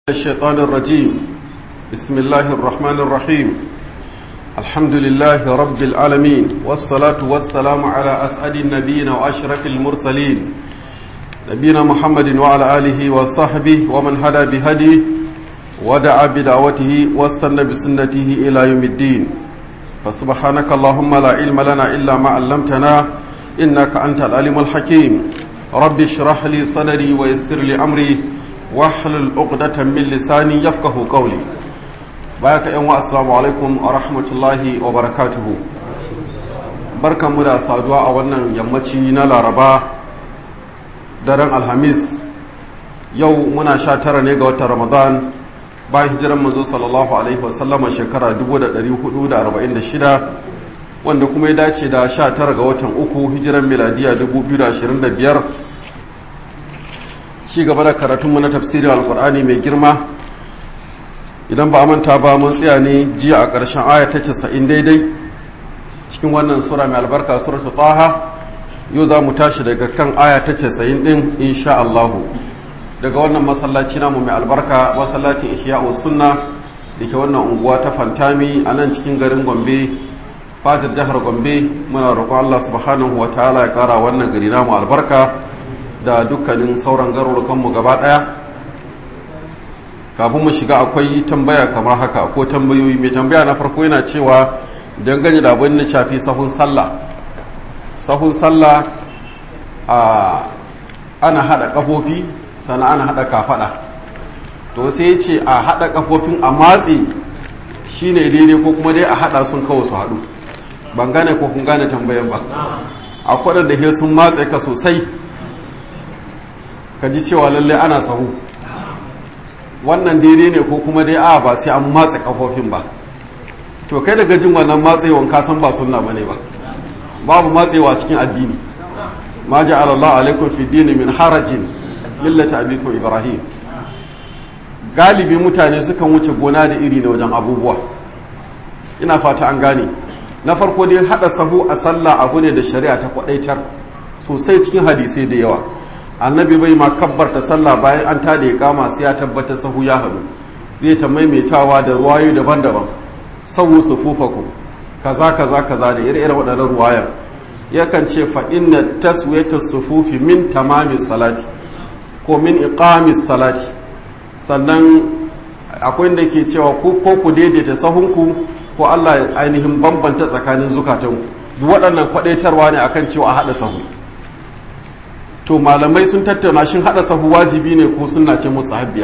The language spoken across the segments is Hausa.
الشيطان الرجيم بسم الله الرحمن الرحيم الحمد لله رب العالمين والصلاة والسلام على أسعد النبيين وأشرف المرسلين نبينا محمد وعلى آله وصحبه ومن هدى بهديه ودعا بدعوته واستنى بسنته إلى يوم الدين فسبحانك اللهم لا علم لنا إلا ما علمتنا إنك أنت العليم الحكيم رب اشرح لي صدري ويسر لي أمري wahlul uqdatan min lisani yafqahu qawli bayaka yan wa assalamu alaikum wa rahmatullahi wa barakatuhu barkanmu da saduwa a wannan yammaci na laraba daren alhamis yau muna sha tara ne ga watan ramadan bayan hijiran manzo sallallahu alaihi wasallama shekara 1446 wanda kuma ya dace da sha tara ga watan uku hijiran miladiya 2025 ci gaba da karatunmu na tafsirin alkur'ani mai girma idan ba a manta ba mun tsaya ne jiya a ƙarshen aya ta casa'in daidai cikin wannan sura mai albarka suratu taha yau za mu tashi daga kan aya ta casa'in ɗin insha Allahu daga wannan masallaci namu mai albarka masallacin ihya'u sunna da ke wannan unguwa ta fantami a nan cikin garin gombe fadar jihar gombe muna roƙon allah subhanahu wa ta'ala ya ƙara wannan gari namu albarka da dukkanin sauran garurukanmu gaba ɗaya kafin mu shiga akwai tambaya kamar haka ko tambayoyi mai tambaya na farko yana cewa dangane da abin da shafi sahun sallah sahun sallah a ana haɗa ƙafofi sannan ana haɗa kafaɗa to sai ya ce a haɗa ƙafofin a matse shine daidai ko kuma dai a haɗa sun kawo su haɗu ban gane ko kun gane tambayan ba akwai da he sun matse ka sosai ka ji cewa lallai ana sahu wannan daidai ne ko kuma dai a ba sai an matse kafofin ba to kai daga jin wannan matsewan ka san ba sunna bane ba babu matsewa cikin addini ma ja'ala Allah alaikum fi dini min harajin millata abikum ibrahim galibi mutane sukan wuce gona da iri da wajen abubuwa ina fata an gane na farko dai hada sahu a sallah abu ne da shari'a ta kwadaitar sosai cikin hadisai da yawa annabi bai ma kabbarta sallah bayan an tada ya kama sai ya tabbatar sahu ya haɗu zai ta maimaitawa da ruwayo daban-daban sahu sufufakum kaza kaza kaza da ire-iren waɗannan ruwayan yakan ce fa inna taswiyata sufufi min tamami salati ko min iqamis salati sannan akwai da ke cewa ko ku daidaita sahunku ko Allah ainihin bambanta tsakanin zukatanku duk waɗannan kwaɗaitarwa ne akan cewa a haɗa sahu to malamai sun tattauna shin hada sahu wajibi ne ko sunna ce musahabbiya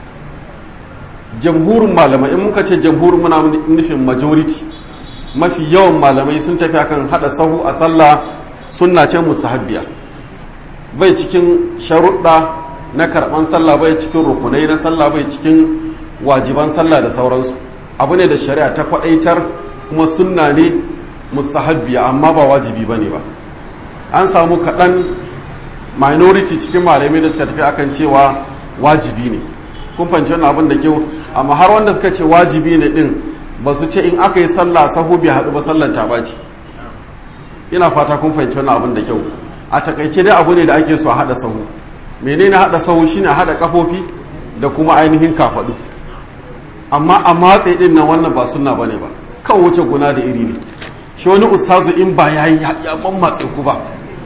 jamhurin malamai in muka ce jamhurin muna nufin majority mafi yawan malamai sun tafi akan hada sahu a sallah sunna ce musahabbiya bai cikin sharuɗa na karɓan sallah bai cikin rukunai na sallah bai cikin wajiban sallah da sauransu abu ne da shari'a ta kwaɗaitar kuma sunna ne musahabbiya amma ba wajibi ba ne ba an samu kaɗan minority cikin malamai da suka tafi akan cewa wajibi ne kun fahimci wannan abin da kyau amma har wanda suka ce wajibi ne din ba su ce in aka yi sallah sahu bai haɗu ba sallan ta ɓaci ina fata kun fahimci wannan abin da kyau a takaice dai abu ne da ake so a haɗa sahu menene haɗa sahu shine haɗa kafofi da kuma ainihin kafaɗu amma a matse din nan wannan ba sunna bane ba kan wuce guna da iri ne shi wani ustazu in ba yayi ya mammatse ku ba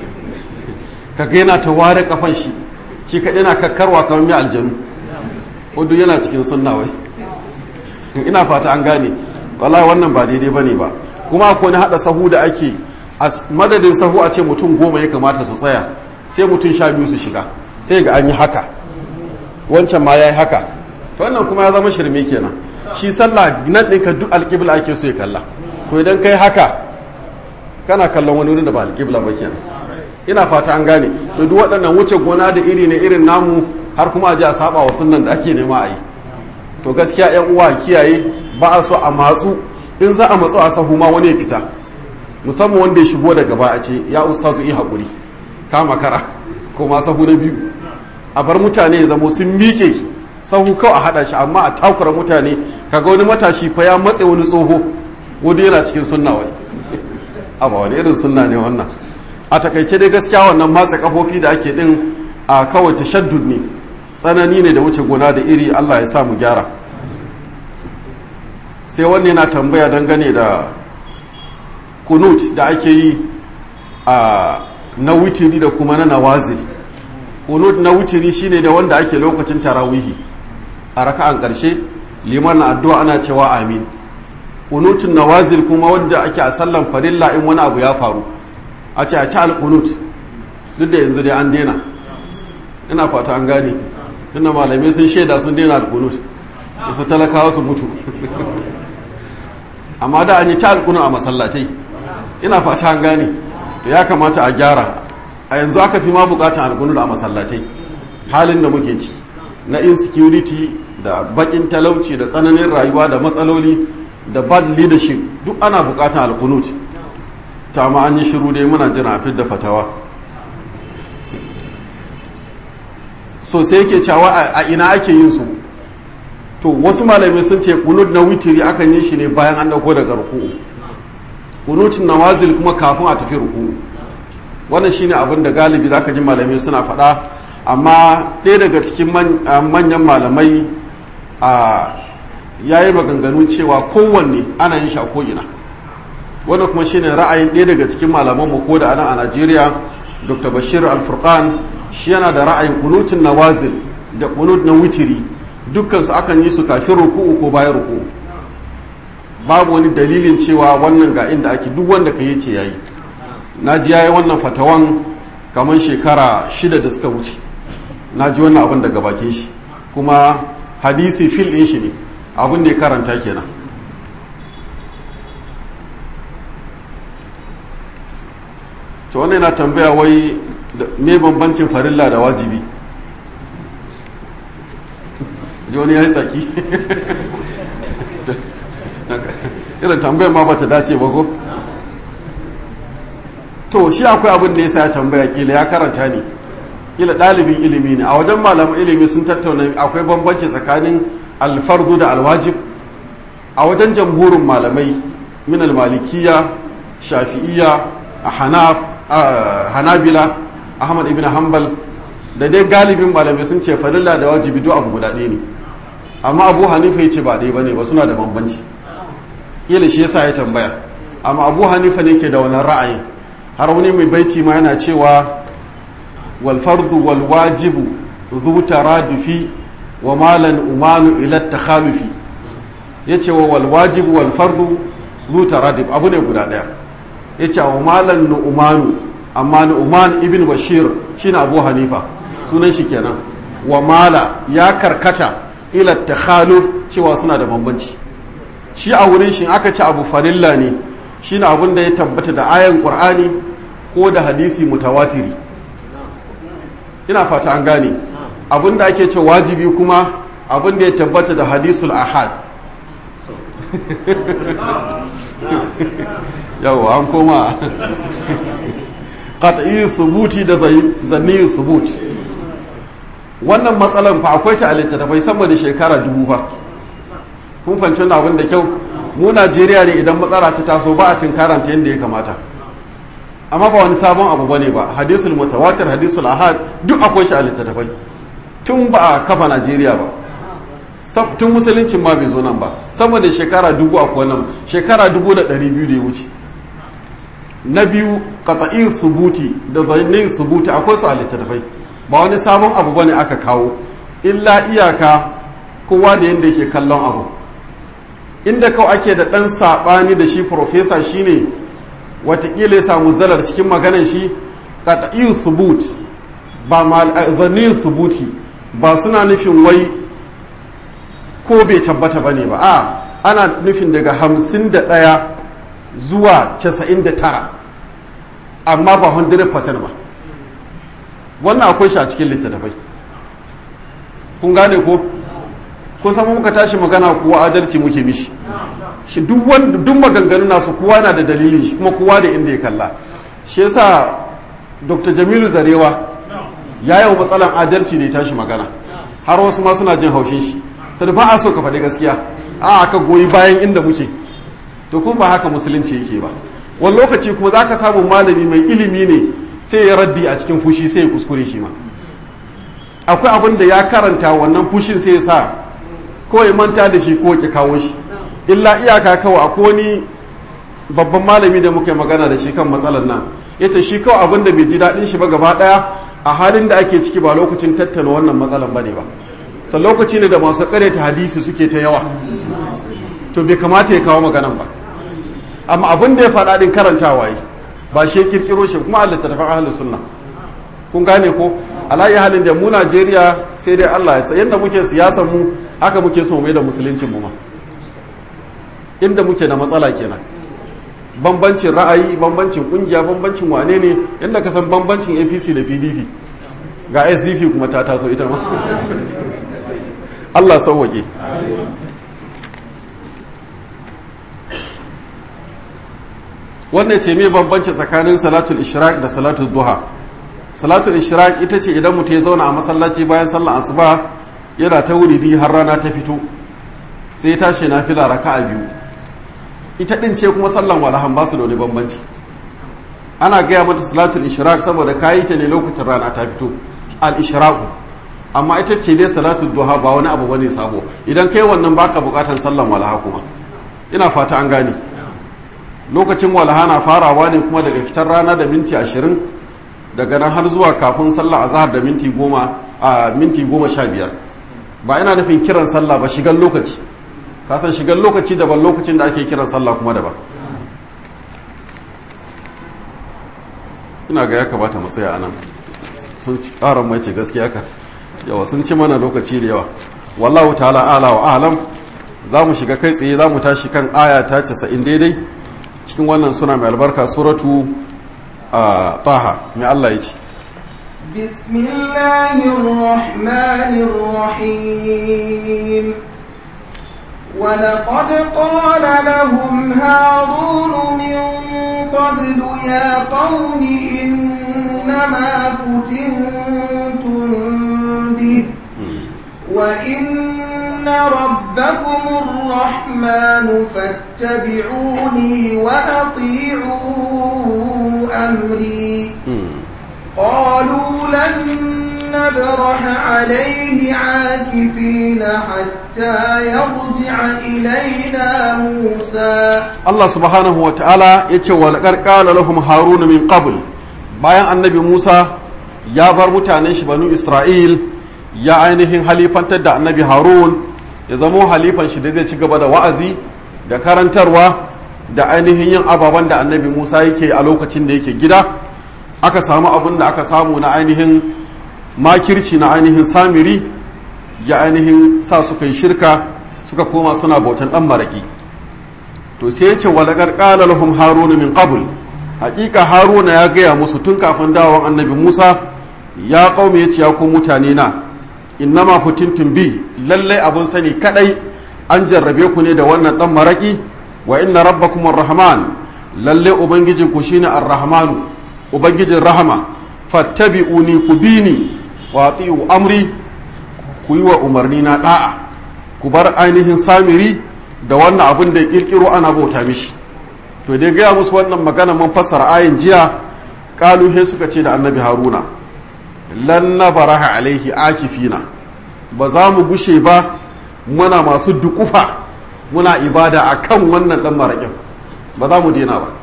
kaga yana ta ware kafan shi shi kaɗai na kakkarwa kamar mai aljanu wadda yana cikin sunna wai ina fata an gane wallahi wannan ba daidai ba ne ba kuma akwai na haɗa sahu da ake a madadin sahu a ce mutum goma ya kamata su tsaya sai mutum sha biyu su shiga sai ga an yi haka wancan ma ya yi haka wannan kuma ya zama shirme kenan shi sallah nan ɗinka duk alƙibla ake so ya kalla ko idan kai haka kana kallon wani wurin da ba alƙibla ba kenan ina fata an gane to duk waɗannan wuce gona da iri ne irin namu har kuma a ji a saba wa sunnan da ake nema a yi to gaskiya yan uwa kiyaye ba a so a matsu in za a matsu a sahu ma wani ya fita musamman wanda ya shigo daga ba a ce ya ustazu yi haƙuri kama kara ko ma sahu na biyu a bar mutane ya zamo sun miƙe sahu kawai a haɗa shi amma a takura mutane kaga wani matashi fa ya matse wani tsoho wani yana cikin sunna wani a ba wani irin sunna ne wannan a takaice dai gaskiya wannan matsa kafofi da ake din a kawai tashaddud ne tsanani ne da wuce gona da iri allah ya sa mu gyara sai wanne yana tambaya dangane da kunut da ake yi a na witiri da kuma na nawazil kunut na witiri shine da wanda ake lokacin tarawihi a raka'an ƙarshe liman na addu'a ana cewa amin kunutun nawazil kuma wanda ake a sallan farilla in wani abu ya faru a ce a ci alkunut duk da yanzu dai an daina ina fata an gane tunda malamai sun shaida sun daina alkunut da su talakawa su mutu amma da an yi ta alkunut a masallatai ina fata an gane to ya kamata a gyara a yanzu aka fi ma bukatan alkunut a masallatai halin da muke ci na insecurity da bakin talauci da tsananin rayuwa da matsaloli da bad leadership duk ana bukatan alkunut ta ma an yi shiru dai muna jira a da fatawa so sai yake cewa a ina ake yin su to wasu malamai sun ce kunut na witiri akan yi shi ne bayan an dauko daga ruku'u kunutun nawazil kuma kafin a tafi ruku'u wannan shine abin da galibi zaka ji malamai suna faɗa amma ɗaya daga cikin manyan malamai a yayi maganganu cewa kowanne ana yin shi a ko'ina wannan kuma shine ra'ayin ɗaya daga cikin malaman mu ko da anan a Najeriya Dr. Bashir Al-Furqan shi yana da ra'ayin kunutun nawazil da kunut na witiri dukkan su akan yi su kafin ruku'u ko bayan ruku'u babu wani dalilin cewa wannan ga inda ake duk wanda ka yi ce yayi na ji yayi wannan fatawan kamar shekara shida da suka wuce na ji wannan abin daga bakin shi kuma hadisi fil ɗin shi ne abin da ya karanta kenan to wannan yana tambaya wai me bambancin farilla da wajibi ji wani ya yi tsaki irin tambayar ma ba ta dace ba ko to shi akwai abin da ya sa ya tambaya kila ya karanta ne kila ɗalibin ilimi ne a wajen malaman ilimi sun tattauna akwai bambanci tsakanin alfardu da alwajib a wajen jamhurin malamai min almalikiya shafi'iya a hanabila ahmad ibn hanbal da dai galibin malamai sun ce farilla da wajibi duk abu guda ɗaya ne amma abu hanifa ya ce ba ɗaya ba ne ba suna da bambanci kila shi yasa ya tambaya amma abu hanifa ne ke da wannan ra'ayin har wani mai baiti ma yana cewa wal fardu wal wajibu zu taradufi wa malan umanu ila takhalufi yace wa wal wajibu wal fardu zu taradif abu ne guda daya yace wa malan umanu amma nu'man ibn bashir shine abu hanifa sunan shi kenan wa mala ya karkata ila takhaluf cewa suna da bambanci shi a wurin shi aka ci abu farilla ne shine abin da ya tabbata da ayan qur'ani ko da hadisi mutawatiri ina fata an gane abin da ake ce wajibi kuma abin da ya tabbata da hadisul ahad yau an koma qat'i subuti da zanni subut wannan matsalan fa akwai ta a littattafai sama da shekara dubu fa kun fanci wannan abin da kyau mu Najeriya ne idan matsala ta taso ba a tinkaranta yadda ya kamata amma ba wani sabon abu bane ba hadisul mutawatir hadisul ahad duk akwai shi a littattafai tun ba a kafa Najeriya ba tun musuluncin ma bai zo nan ba sama da shekara dubu akwai nan shekara dubu da ɗari biyu da ya wuce na biyu qata'in subuti da zannin subuti akwai su a littattafai ba wani sabon abu bane aka kawo illa iyaka kowa da yadda yake kallon abu inda kawai ake da ɗan saɓani da shi profesa shine watakila ya samu zalar cikin maganan shi qata'in subut ba zannin subuti ba suna nufin wai ko bai tabbata bane ba a ana nufin daga hamsin da ɗaya zuwa 99 amma ba 100% ba wannan akwai shi a cikin littattafai kun gane ko kun samu muka tashi magana kuwa adalci muke mishi shi duk maganganu nasu kowa na da dalilin shi kuma kowa da inda ya kalla shi yasa dr jamilu zarewa ya yi matsalan adalci da ya tashi magana har wasu ma suna jin haushin shi sai ba a so ka faɗi gaskiya a aka goyi bayan inda muke to kuma ba haka musulunci yake ba wani lokaci kuma za ka samu malami mai ilimi ne sai ya raddi a cikin fushi sai ya kuskure shi ma akwai abin da ya karanta wannan fushin sai ya sa ko ya manta da shi ko ya kawo shi illa iyaka kawai akwai wani babban malami da muka yi magana da shi kan matsalar nan yace shi kawai abin da bai ji daɗin shi ba gaba ɗaya a halin da ake ciki ba lokacin tattauna wannan matsalar bane ba sai lokaci ne da masu ta hadisi suke ta yawa to bai kamata ya kawo maganan ba amma abin da ya faɗa din karantawa yi ba shi ya kirkiro shi kuma Allah ta tafi ahlus sunna kun gane ko alayi halin da mu Najeriya sai dai Allah ya sa yanda muke siyasar mu haka muke so mai da musuluncin mu ma inda muke da matsala kenan bambancin ra'ayi bambancin kungiya bambancin wane ne yadda ka san bambancin apc da pdp ga sdp kuma ta taso ita ma allah sauwaƙe wannan ce mai bambanci tsakanin salatul ishraq da salatul duha salatul ishraq ita ce idan mutum ya zauna a masallaci bayan sallar asuba yana ta wuridi har rana ta fito sai ya tashi na fila raka'a biyu ita din ce kuma sallan walahan ba su da wani bambanci ana gaya mata salatul ishraq saboda kayi ta ne lokacin rana ta fito al ishraqu amma ita ce dai salatul duha ba wani abu bane sabo idan kai wannan baka bukatan sallan walaha kuma ina fata an gane lokacin walaha na farawa ne kuma daga fitar rana da minti ashirin daga nan har zuwa kafin sallah azhar da minti goma a minti goma sha biyar ba ina nufin kiran sallah ba shigan lokaci kasan shigar lokaci daban lokacin da ake kiran sallah kuma daban ina ga ya kamata mu tsaya anan sun ci karan mai ce gaskiya ka yawa sun ci mana lokaci da yawa wallahu ta'ala ala wa alam za mu shiga kai tsaye za mu tashi kan aya ta 90 daidai cikin wannan suna mai albarka suratu a taha mai Allah ya ce بسم الله الرحمن الرحيم ولقد قال لهم هارون من قبل يا قوم إنما فتنتم به وإن ربكم الرحمن فاتبعوني وأطيعوا أمري قالوا لن نبرح عليه عاكفين حتى يرجع إلينا موسى Allah subhanahu wa ta'ala ya ce wa laƙar ƙala lahum haruna min qabl bayan annabi Musa ya bar mutanen shi banu Isra'il ya ainihin halifantar da annabi Harun ya zamo halifan shi da zai ci gaba da wa'azi da karantarwa da ainihin yin ababen da annabi Musa yake a lokacin da yake gida aka samu abin da aka samu na ainihin makirci na ainihin samiri ya ainihin sa suka yi shirka suka koma suna bautan ɗan maraƙi to sai ya ce walaƙar ƙala lahum haruna min qabl haƙiƙa haruna ya gaya musu tun kafin dawon annabi musa ya ƙaume ya ce ya ku mutane na innama futintun bi lallai abun sani kadai an jarrabe ku ne da wannan ɗan maraƙi wa inna rabbakum rahman lalle ubangijin ku shine ar-rahmanu ubangijin rahama fattabi'uni ku bini wa ati'u amri ku yi wa umarni na da'a ku bar ainihin samiri da wannan abin da ya kirkiro ana bauta mishi to dai gaya musu wannan magana mun fassara ayin jiya kaluhe suka ce da annabi haruna lan baraha alaihi akifina ba za mu gushe ba muna masu dukufa muna ibada a kan wannan dan maraƙin ba za mu daina ba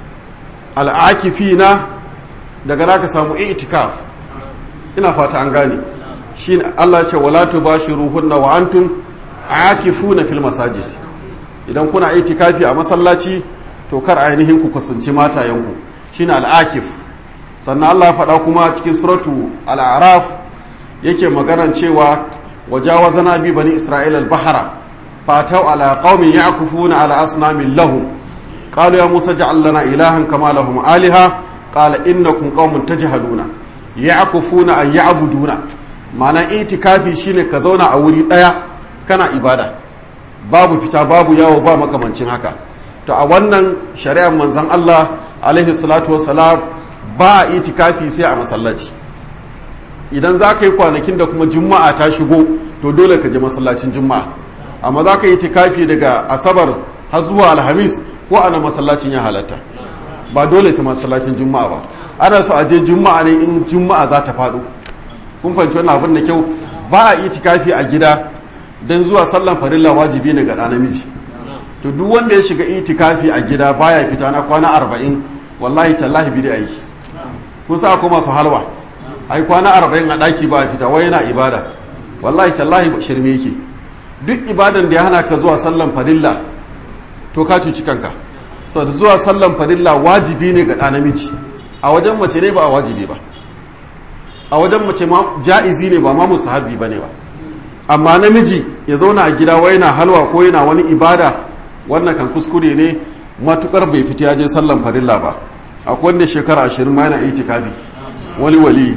al'akifina daga za ka samu itikaf ina fata an gane shi Allah ce wala tubashiruhunna wa antum akifuna fil masajid idan kuna itikafi a masallaci to kar ainihin ku kusanci matayenku shine al'akif sannan Allah ya faɗa kuma cikin suratu al'araf yake maganan cewa wajawazana bi bani isra'ila al-bahra fatau ala qaumin ya'kufuna ala asnamin lahum qalu ya musa ja'al lana ilahan kama lahum aliha qala innakum qaumun tajhaluna ya'kufuna ay ya'buduna ma'ana itikafi shine ka zauna a wuri daya kana ibada babu fita babu yawo ba makamancin haka to a wannan shari'ar manzon Allah alaihi salatu wassalam ba a itikafi sai a masallaci idan za ka yi kwanakin da kuma juma'a ta shigo to dole ka je masallacin juma'a amma za ka yi itikafi daga asabar har zuwa alhamis ko ana masallacin ya halatta ba dole sai masallacin juma'a ba ana so a je juma'a ne in juma'a za ta faɗo kun fahimci wannan abin da kyau ba a itikafi a gida don zuwa sallan farilla wajibi ne ga ɗa namiji to duk wanda ya shiga itikafi a gida baya fita na kwana arba'in wallahi tallahi bi da aiki kun sa ko masu halwa ai kwana arba'in a ɗaki ba fita wai yana ibada wallahi tallahi shirme yake duk ibadan da ya hana ka zuwa sallan farilla to ka cuci kanka saboda zuwa sallan farilla wajibi ne ga ɗa namiji a wajen mace ne ba a wajibi ba a wajen mace ma ja'izi ne ba ma musahabi ba ne ba amma namiji ya zauna a gida wai yana halwa ko yana wani ibada wannan kan kuskure ne matukar bai fita ya je sallan farilla ba akwai wanda shekara ashirin ma yana itikafi wani wali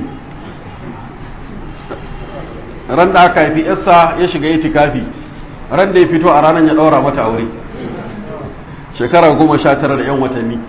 ran da aka haifi yassa ya shiga itikafi ran da ya fito a ranar ya ɗaura mata aure shekara goma sha tara da yan watanni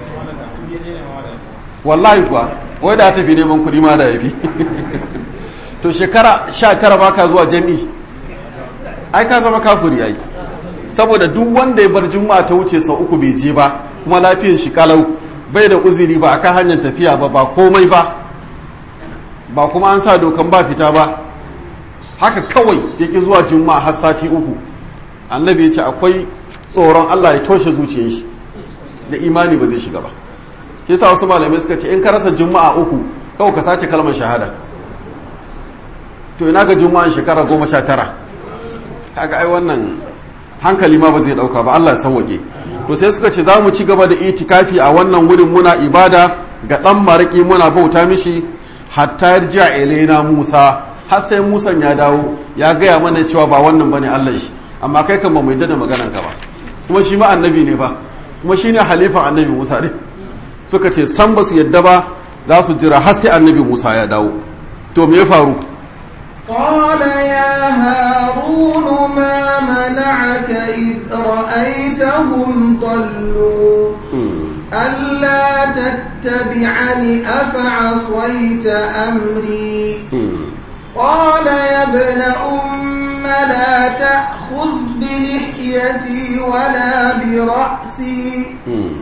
wallahi kuwa wai da tafi neman kuɗi ma da ya fi to shekara sha tara ba ka zuwa jami'i ai ka zama kafuri ai saboda duk wanda ya bar juma'a ta wuce sau uku bai je ba kuma lafiyan shi kalau bai da uzuri ba akan hanyar tafiya ba ba komai ba ba kuma an sa dokan ba fita ba haka kawai ya ki zuwa juma'a har sati uku annabi ya ce akwai tsoron allah ya toshe zuciyar shi da imani ba zai shiga ba shi sa wasu malamai suka ce in ka rasa juma'a uku kawai ka sake kalmar shahada to ina ga juma'an shekara goma sha tara kaga ai wannan hankali ma ba zai dauka ba Allah ya sauwake to sai suka ce za mu ci gaba da itikafi a wannan wurin muna ibada ga dan maraki muna bauta mishi hatta yarja ilaina Musa har sai Musa ya dawo ya gaya mana cewa ba wannan bane Allah shi amma kai kan ba mu yadda da maganan ka ba kuma shi ma annabi ne ba kuma shine halifan annabi Musa ne suka ce san ba su yadda ba za su jira har sai annabi Musa ya dawo to me ya faru قال يا هارون ما منعك إذ رأيتهم ضلوا ألا تتبعني أفعصيت أمري قال يا ابن أم لا تأخذ بلحيتي ولا برأسي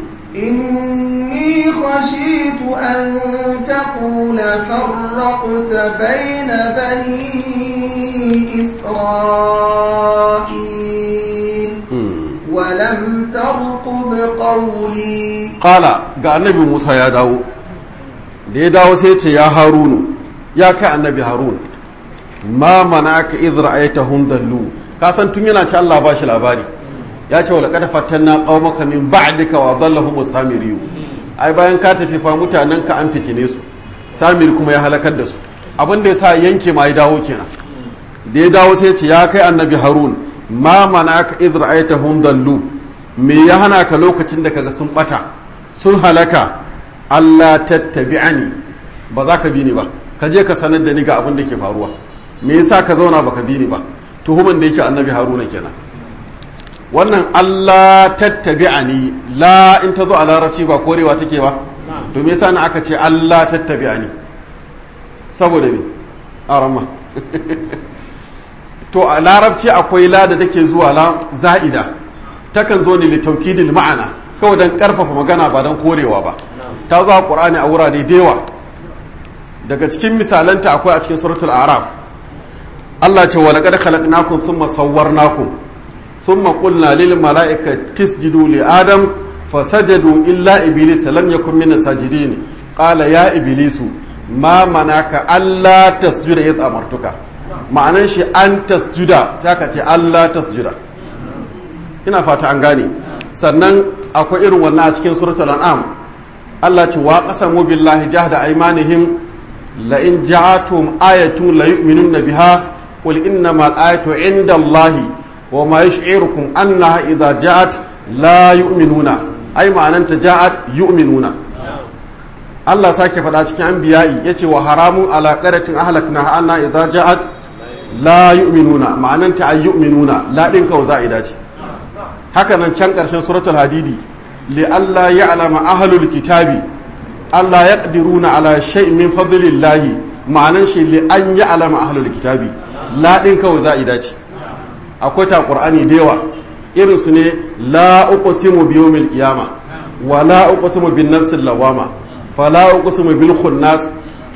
إني خشيت أن تقول فرقت بين بني إسرائيل ولم ترقب قولي قال ga annabi Musa ya dawo da ya dawo sai ce ya harunu ya kai annabi harun ma manaka idh ra'aytahum dallu ka san tun yana ci Allah ba shi labari ya ce wala kada fatanna qaumaka min ba'dika wa dallahum samiriyu ai bayan ka tafi fa mutanen ka an fitine su samiri kuma ya halakar da su abin da yasa yanke ma ya dawo kenan da ya dawo sai ce ya kai annabi harun ma manaka idh ra'aytahum dallu me ya hana ka lokacin da kaga sun bata sun halaka Allah tattabi'ani ba za ka bi ni ba ka je ka sanar da ni ga abin da ke faruwa me yasa ka zauna baka bi ni ba tuhuman da yake annabi haruna kenan wannan Allah tattabi'ani la in ta zo a larabci ba korewa take ba to me yasa na aka ce Allah tattabi'ani saboda me arama to a larabci akwai la da take zuwa la za'ida takan zo ne li taukidil ma'ana kawai dan karfafa magana ba dan korewa ba ta zo a qur'ani a wurare da yawa daga cikin misalanta akwai a cikin suratul a'raf Allah ce wa laqad khalaqnakum thumma sawwarnakum ثم قلنا للملائكة تسجدوا لآدم فسجدوا إلا إبليس لم يكن من الساجدين قال يا إبليس ما منعك ألا تسجد إذ أمرتك معنى شيء أن تسجد سيكا ألا تسجد ina fata an gane sannan akwai irin wannan a cikin suratul an'am Allah ce wa qasamu billahi jahda aymanihim la in ja'atum ayatun la yu'minuna biha qul innamal ayatu 'inda Allahi wa ma yash'irukum annaha idza ja'at la yu'minuna ai ma'ananta ja'at yu'minuna Allah sake faɗa cikin anbiya'i yace wa haramun ala qaratin ahlakna anna idza ja'at la yu'minuna ma'ananta ay yu'minuna la din ka za'ida ce haka nan can ƙarshen suratul hadidi li alla ya'lama ahlul kitabi alla yaqdiruna ala shay'in min fadlillahi ma'anan shi li an ya'lama ahlul kitabi la din ka za'ida ce akwai ta ƙur'ani da yawa irin su ne la uqsimu bi yawmil qiyama wa la uqsimu bin nafsil lawama fa la uqsimu bil khunnas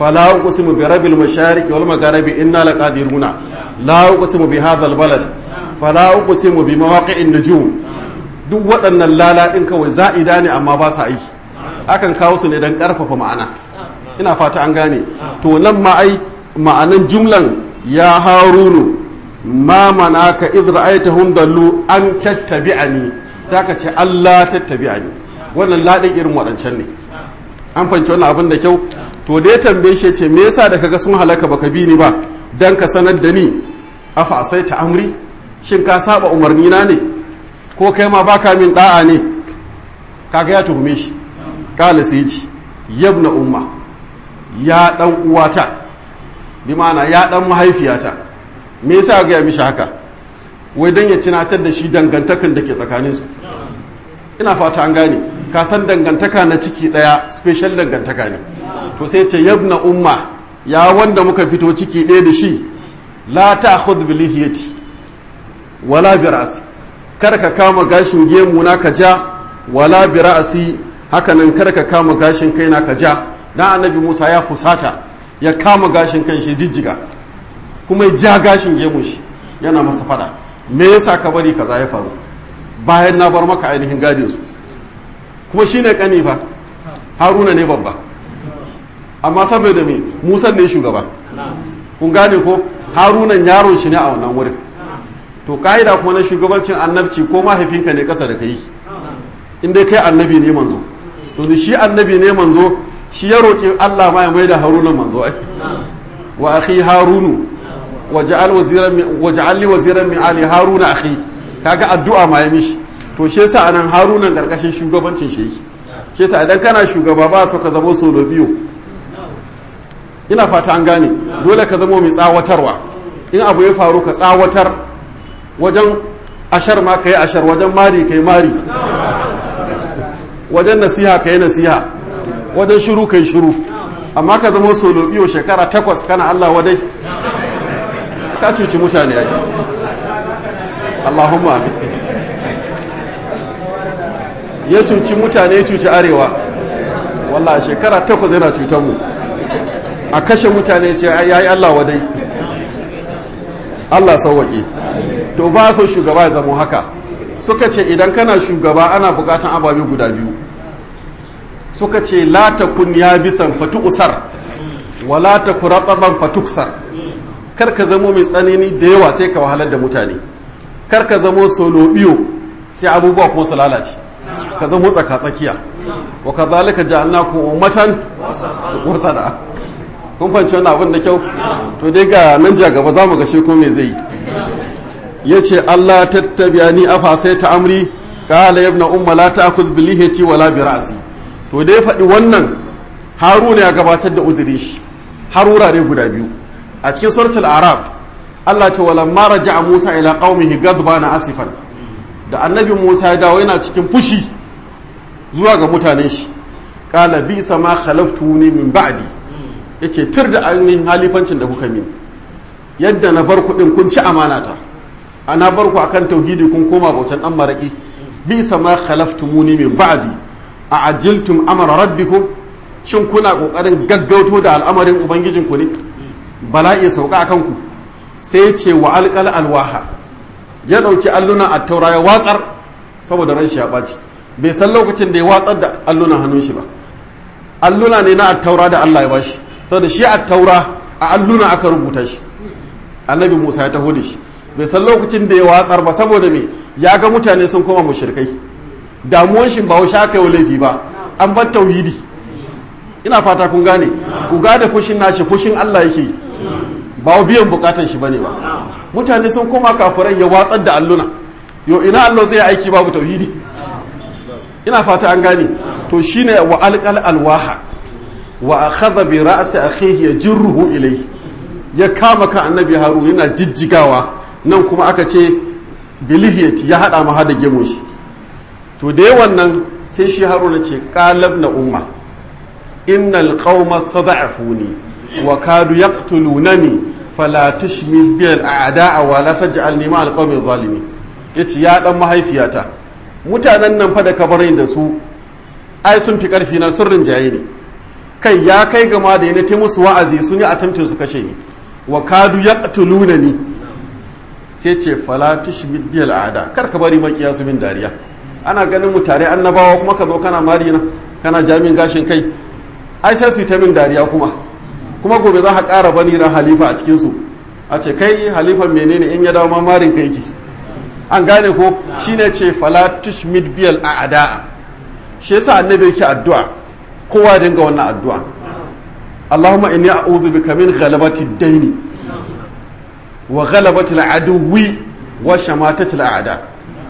fala uqsimu bi rabbil mashariq wal magharibi inna laqadiruna la uqsimu bi hadha al balad fala uqsimu bi mawaqi'in nujum duk waɗannan lalaɗin kawai za'ida ne amma ba sa aiki akan kawo su ne don ƙarfafa ma'ana ina fata an gane to nan ma ai ma'anan jumlan ya harunu ma manaka idh ra'aytahum dallu an tattabi'ani saka ce Allah tattabi'ani wannan ladin irin waɗancan ne an fahimci wannan abin da kyau to da ya tambaye shi ce me yasa da kaga sun halaka baka bi ni ba dan ka sanar da ni afa asaita amri shin ka saba umarni na ne ko kai ma baka min da'a ne kaga ya tuhume shi kala sai ci yabna umma ya dan uwata bi ma'ana ya dan mahaifiyata me yasa ga ya mishi haka wai dan ya tunatar da shi dangantakan da ke tsakanin su ina fata an gane ka san dangantaka na ciki daya special dangantaka ne to sai ce yabna umma ya wanda muka fito ciki ɗaya da shi la ta'khudh bi lihiyati wala bi ra'si kar ka kama gashin gemu na ka ja wala bi ra'si haka nan kar ka kama gashin kai na ka ja dan annabi Musa ya fusata ya kama gashin kan shi jijjiga kuma ya ja gashin gemun shi yana masa fada me yasa ka bari kaza ya faru bayan na bar maka ainihin gadin su kuma shine kani fa Haruna ne babba amma saboda me Musa ne shugaba kun gane ko Harunan yaron shi ne a wannan wurin to ka'ida kuma na shugabancin annabci ko mahaifinka ne kasa da kai in dai kai annabi ne manzo to da shi annabi ne manzo shi ya roƙi Allah ma ya mai da haruna manzo ai wa akhi harunu waj'al waziran min waj'al li waziran min ali haruna akhi kaga addu'a ma ya mishi to shi yasa anan haruna karkashin shugabancin shi yake shi yasa idan kana shugaba ba so ka zama solo biyo ina fata an gane dole ka zama mai tsawatarwa in abu ya faru ka tsawatar wajen ashar ma ka yi ashar wajen mari ka yi mari wajen nasiha ka yi nasiha wajen shiru ka yi shiru amma ka zama solo biyo shekara takwas kana Allah wadai ka cuci mutane ai Allahumma amin ya cuci mutane ya cuci arewa wallah shekara takwas yana cutar mu a kashe mutane ce ya yi Allah wadai Allah sauwaƙe to ba so shugaba ya zamo haka suka ce idan kana shugaba ana bukatan ababe guda biyu suka ce la takun ya bisan fatu usar wa la takun rataban fatuksar kar ka zamo mai tsanani da yawa sai ka wahalar da mutane kar ka zamo solo biyo sai abubuwa kuma su lalace ka zamo tsaka tsakiya wa kadhalika ja'alnakum ummatan wasada kun fahimci wannan abin da kyau to dai ga nan ja gaba za mu ga shi ko me zai yi ya ce Allah tattabiya ni afa sai ta amri kala yabna umma la ta'khudh bi lihiyati wala bi ra'si to dai faɗi wannan haruna ya gabatar da uzurin shi har wurare guda biyu a cikin suratul arab Allah ce wala ma raja'a Musa ila qaumihi ghadbana asifan da annabi Musa ya dawo yana cikin fushi zuwa ga mutanen shi kala bi sama khalaftuni min ba'di yace tir da ainihin halifancin da kuka mini yadda na bar kuɗin kun ci amanata ana bar ku akan tauhidi kun koma bautan dan maraki bi sama khalaftumuni min ba'di a ajiltum amra rabbikum shin kuna kokarin gaggauto da al'amarin ubangijin ku ne bala'i sauka akan ku sai ce wa alqal alwaha ya dauki alluna a taura ya watsar saboda ran shi ya baci bai san lokacin da ya watsar da alluna hannun shi ba alluna ne na attaura da Allah ya bashi saboda shi attaura a alluna aka rubuta shi annabi Musa ya taho da shi bai san lokacin da ya watsar ba saboda me ya ga mutane sun koma mushrikai damuwan shi ba washe aka yi laifi ba an bar tauhidi ina fata kun gane ku gane fushin nashi fushin Allah yake ba biyan bukatan shi bane ba mutane sun koma kafirai ya watsar da alluna yo ina Allah zai aiki babu tauhidi ina fata an gane to shine wa alqal alwaha wa akhadha bi ra'si akhihi yajruhu ilayhi ya kama ka annabi haru yana jijjigawa nan kuma aka ce bilihiyati ya hada ma hada gemun shi to da yawan nan sai shi haruna ce qalab na umma innal qauma stada'afuni wa kadu yaqtulunani fala tushmil bi al a'da'a wa la taj'alni ma al qaumi zalimin yace ya dan mahaifiyata mutanen nan fa da kabarin da su ai sun fi karfi na sun rinjaye ne kai ya kai gama da yana ta musu wa'azi sun yi attempting su kashe ni wa kadu yaqtuluna ni sai ce fala tushmid bil a'da kar ka bari makiya su min dariya ana ganin mu tare annabawa kuma ka zo kana marina kana jamin gashin kai ai sai su yi ta min dariya kuma kuma gobe za ka ƙara bani na halifa a cikin su a ce kai halifan menene in ya dawo ma marin kai ki an gane ko shine ce fala tushmid bil a'da shi yasa annabi yake addu'a kowa dinga wannan addu'a Allahumma inni a'udhu bika min ghalabati ad-dayn wa ghalabati al-aduwi wa shamatati al-a'da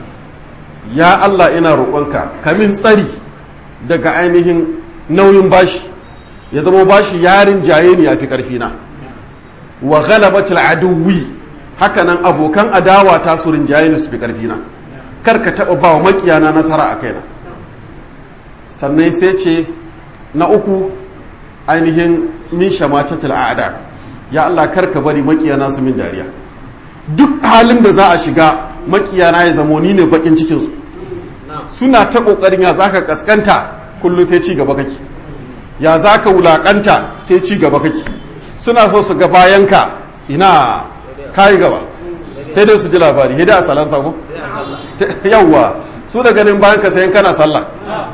ya Allah ina roƙonka ka min tsari daga ainihin nauyin bashi ya zama bashi yarin jaye ne yafi karfi na wa ghalabati al-aduwi hakanan abokan adawa ta su rinjaye ne su fi karfi na kar ka taɓa ba wa makiyana nasara a kaina sannan sai ce na uku ainihin min shamacatul a'da ya Allah karka bari makiyana su min dariya duk halin da za a shiga makiyana ya zamo ni ne bakin cikin su suna ta kokarin ya zaka kaskanta kullum sai ci gaba kake ya zaka wulakanta sai ci gaba kake suna so su ga bayanka ina kai gaba sai dai su ji labari hida a salan sako yawwa su da ganin bayanka sai kana sallah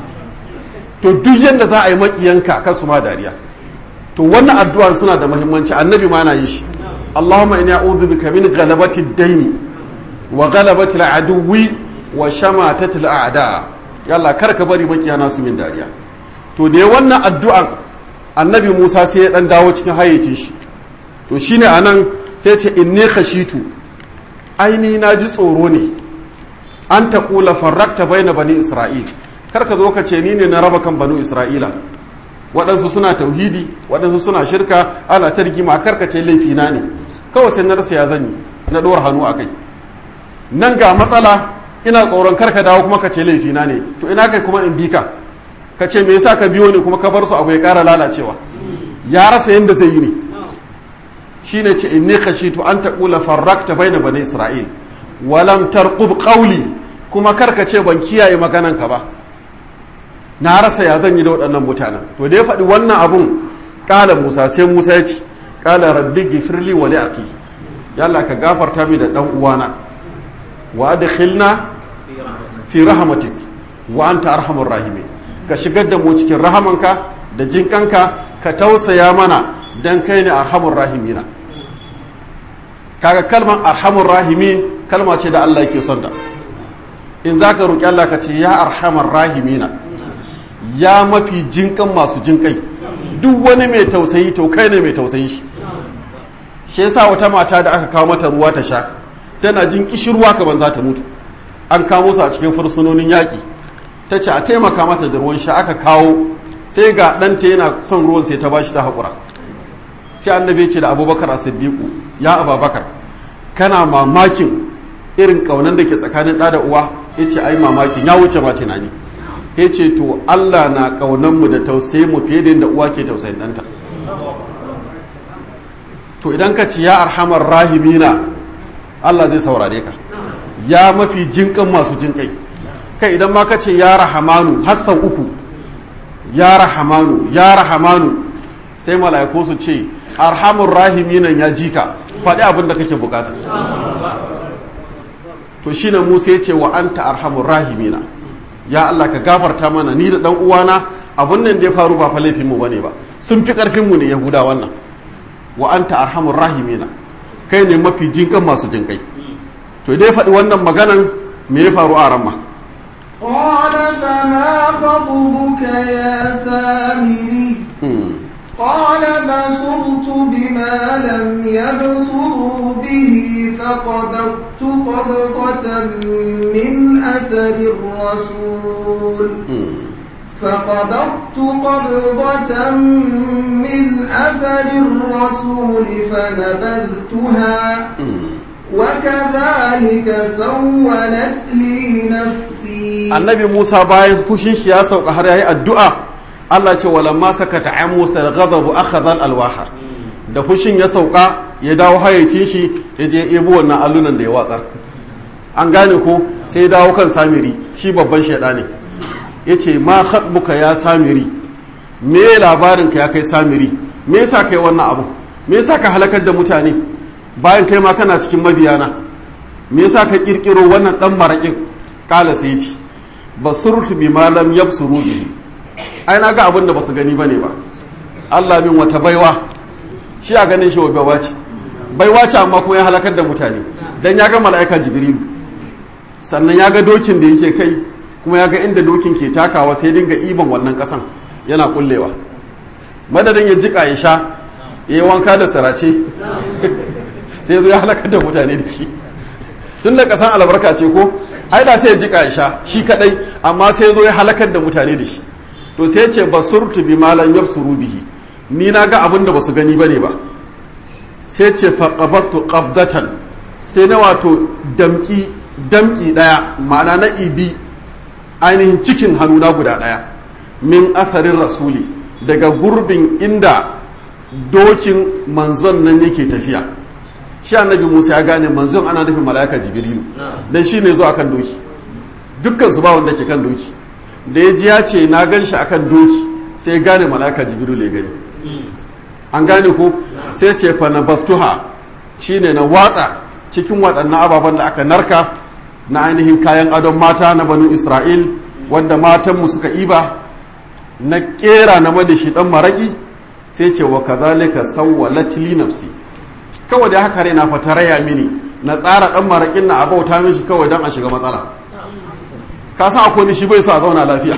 to duk yadda za a yi makiyanka kan su ma dariya to wannan addu'ar suna da muhimmanci annabi ma na yi shi Allahumma inni a'udhu bika min ghalabati ad-dayn wa ghalabati al-aduwi wa shamatati al-a'da yalla kar ka bari makiyana su min dariya to da wannan addu'an annabi Musa sai ya dan dawo cikin hayyace shi to shine anan sai ce inni khashitu aini na ji tsoro ne an taqula farrakta baina bani isra'il kar ka zo ka ce ni ne na raba kan banu isra'ila waɗansu suna tauhidi waɗansu suna shirka ana ta rigima kar ka ce laifina ne kawai sai na rasa ya zanyi na ɗora hannu a kai nan ga matsala ina tsoron kar ka dawo kuma ka ce laifina ne to ina kai kuma in bi ka ka ce me yasa ka biyo ne kuma ka bar su abu ya ƙara lalacewa ya rasa yadda zai yi ne shine ce inni khashitu an taqula farrakta baina bani isra'il walam tarqub qawli kuma kar ka ce ban kiyaye maganan ka ba na rasa ya zan yi da waɗannan mutanen to da ya faɗi wannan abun ƙala musa sai musa ya ci ƙala rabbi gifirli wa li'aqi yalla ka gafarta mi da ɗan uwana wa adkhilna fi rahmatik wa anta arhamur rahimin ka shigar da mu cikin rahamanka da jinkanka ka tausaya mana dan kai ne arhamur rahimina kaga kalmar arhamur rahimin kalma ce da Allah yake son ta in zaka roki Allah ka ce ya arhamar rahimina ya mafi jinkan masu jinkai duk wani mai tausayi to kai ne mai tausayi shi shi yasa wata mata da aka kawo mata ruwa ta sha tana jin kishirwa kaman za ta mutu an kamo su a cikin fursunonin yaƙi ta ce a taimaka mata da ruwan sha aka kawo sai ga ɗanta yana son ruwan sai ta bashi ta haƙura sai annabi ce da abubakar a siddiƙu ya ababakar kana mamakin irin ƙaunar da ke tsakanin ɗa da uwa ya ce ai mamakin ya wuce ma tunani ya ce to Allah na ƙaunanmu da tausayi mu fiye da yadda uwa ke tausayin ɗanta to idan ka ci ya arhamar rahimina Allah zai saurare ka ya mafi jinƙan masu jinƙai kai idan ma ka ce ya rahamanu hassan uku ya rahamanu ya rahamanu sai mala'iku su ce arhamur rahiminan ya jika faɗi abin da kake bukata to shine Musa ya ce wa anta arhamur rahimina ya Allah ka gafarta mana ni da dan uwana abun nan da ya faru ba fa laifin mu bane ba sun fi karfin mu ne yahuda wannan wa anta arhamur rahimina kai ne mafi jinkan masu jinkai to dai faɗi wannan maganan me ya faru a ramma قال فما خطبك يا سامري قال بصرت بما لم يبصروا به فقبضت قبضة من أثر الرسول فقبضت قبضة من أثر الرسول فنبذتها وكذلك سولت لي نفسي النبي موسى باين فشين شيا سوق har yayi addu'a Allah ce walamma sakata an Musa al-ghadab akhadha al-alwaha da fushin ya sauka ya dawo hayacin shi ya je ebo wannan allunan da ya watsar an gane ko sai ya dawo kan samiri shi babban shaida ne yace ma khatbuka ya samiri me labarin ka ya kai samiri me yasa kai wannan abu me yasa ka halakar da mutane bayan kai ma kana cikin mabiyana me yasa ka kirkiro wannan dan marakin kala sai ci basurtu bi malam yabsuru bihi ai na ga abin da basu gani bane ba Allah min wata baiwa shi a ganin shi baiwa ce baiwa ce amma kuma ya halakar da mutane dan ya ga mala'ika jibrilu sannan ya ga dokin da yake kai kuma ya ga inda dokin ke takawa sai dinga iban wannan kasan yana kullewa madadin ya jika ya sha ya yi wanka da sarace sai zo ya halakar da mutane da shi tun da kasan albarka ce ko ai da sai ya jika ya sha shi kadai amma sai zo ya halakar da mutane da shi to sai ce basurtu bi malam yabsuru bihi ni na ga abin da basu gani bane ba sai ce faqabattu qabdatan sai na wato damki damki daya ma'ana na ibi ainihin cikin hannuna guda daya min atharin rasuli daga gurbin inda dokin manzon nan yake tafiya shi annabi musa ya gane manzon ana nufin mala'ika jibrilu dan shi ne zuwa kan doki dukkan su ba wanda ke kan doki da ya ji ya ce na gan shi akan doki sai ya gane mala'ika jibrilu ya gani an gane ko sai ce fa na bastuha shine na watsa cikin waɗannan ababen da aka narka na ainihin kayan adon mata na banu isra'il wanda matanmu suka iba na kera na madashi dan maraki sai ce wa kazalika sawwalat li nafsi kawai da haka na fata raya mini na tsara dan marakin na abauta mishi kawai dan a shiga matsala ka san akwai ni shi bai so a zauna lafiya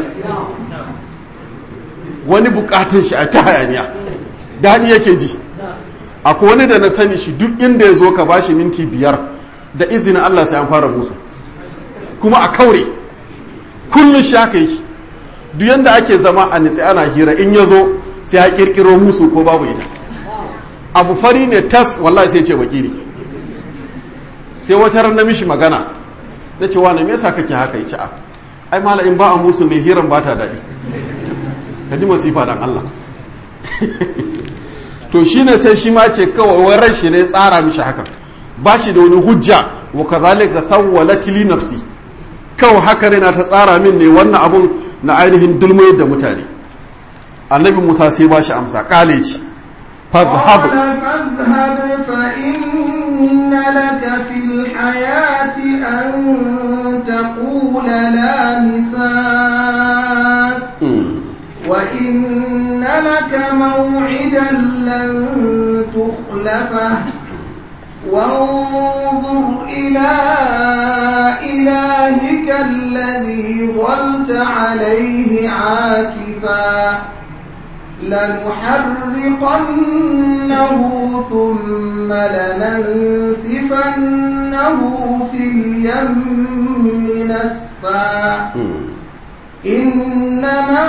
wani bukatun shi a ta hayaniya daɗi yake ji akwai wani da na sani shi duk inda ya zo ka bashi minti biyar da izinin Allah sai an fara musu kuma a kaure kullum shi haka yi duk yanda ake zama a nitsi ana hira in ya zo sai ya kirkiro musu ko babu ita abu fari ne tas wallahi sai ce baki ne sai wata ran na mishi magana na ce wani me yasa kake haka yace a ai mala in ba a musu ne hiran ba ta daɗi ka ji masifa dan Allah to shine sai shi ma ce kawai waran shi ne tsara mishi haka ba shi da wani hujja wa kazalika sawwalat li nafsi kawai haka ne na ta tsara min ne wannan abun na ainihin dulmayar da mutane annabi musa sai ba shi amsa kale ci fadhhab فاذهب فإن لك في الحياة أن تقول لا مساس وإن لك موعدا لن تخلفه وانظر إلى إلهك الذي ظلت عليه عاكفا لنحرقنه ثم لننسفنه في اليم نسفا إنما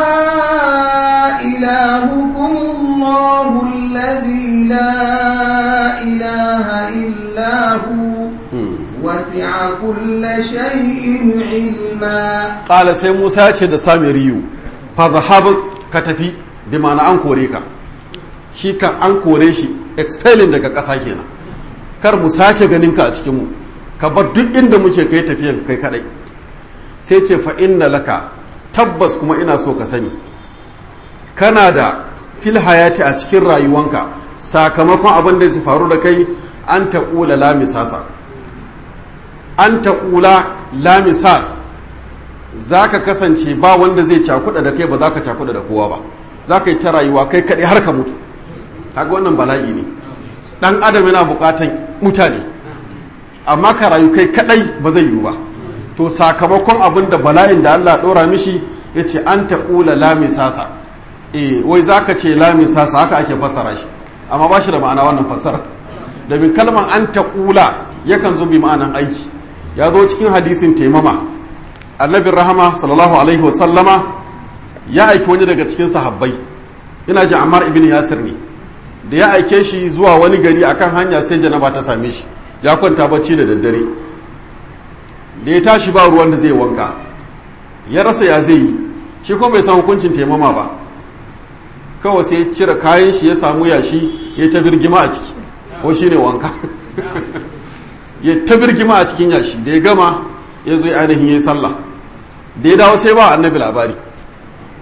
إلهكم الله الذي لا إله إلا هو وسع كل شيء علما قال sai Musa ya ce da Samiriyu fadhhab ka tafi bi ma'ana an kore ka shi kan an kore shi expelling daga ƙasa kenan kar mu sake ganin ka a cikin mu ka bar duk inda muke kai tafiyan kai kadai sai ce fa inna laka tabbas kuma ina so ka sani kana da fil hayati a cikin rayuwanka sakamakon abin da zai faru da kai an taƙula lamisasa an taƙula lamisas za ka kasance ba wanda zai cakuɗa da kai ba za ka cakuɗa da kowa ba za ka yi ta rayuwa kai kaɗai har ka mutu kaga wannan bala'i ne ɗan adam yana buƙatan mutane amma ka rayu kai kaɗai ba zai yiwu ba to sakamakon abin da bala'in da Allah ɗora mishi ya ce an taƙula lamisasa e wai za ka ce lamisasa haka ake fassara shi amma ba shi da ma'ana wannan fassara domin kalmar an taƙula yakan zo bi ma'anan aiki ya zo cikin hadisin taimama annabin rahama sallallahu alaihi wasallama ya aiki wani daga cikin sahabbai ina ji ammar ibn yasir ne da ya aike shi zuwa wani gari akan hanya sai janaba ta same shi ya kwanta bacci da daddare da ya tashi ba ruwan da zai wanka ya rasa ya zai yi shi kuma bai san hukuncin taimama ba kawai sai ya cire kayan shi ya samu yashi ya ta birgima a ciki ko shi ne wanka ya ta birgima a cikin yashi da ya gama ya zo ainihin ya yi sallah da ya dawo sai ba annabi labari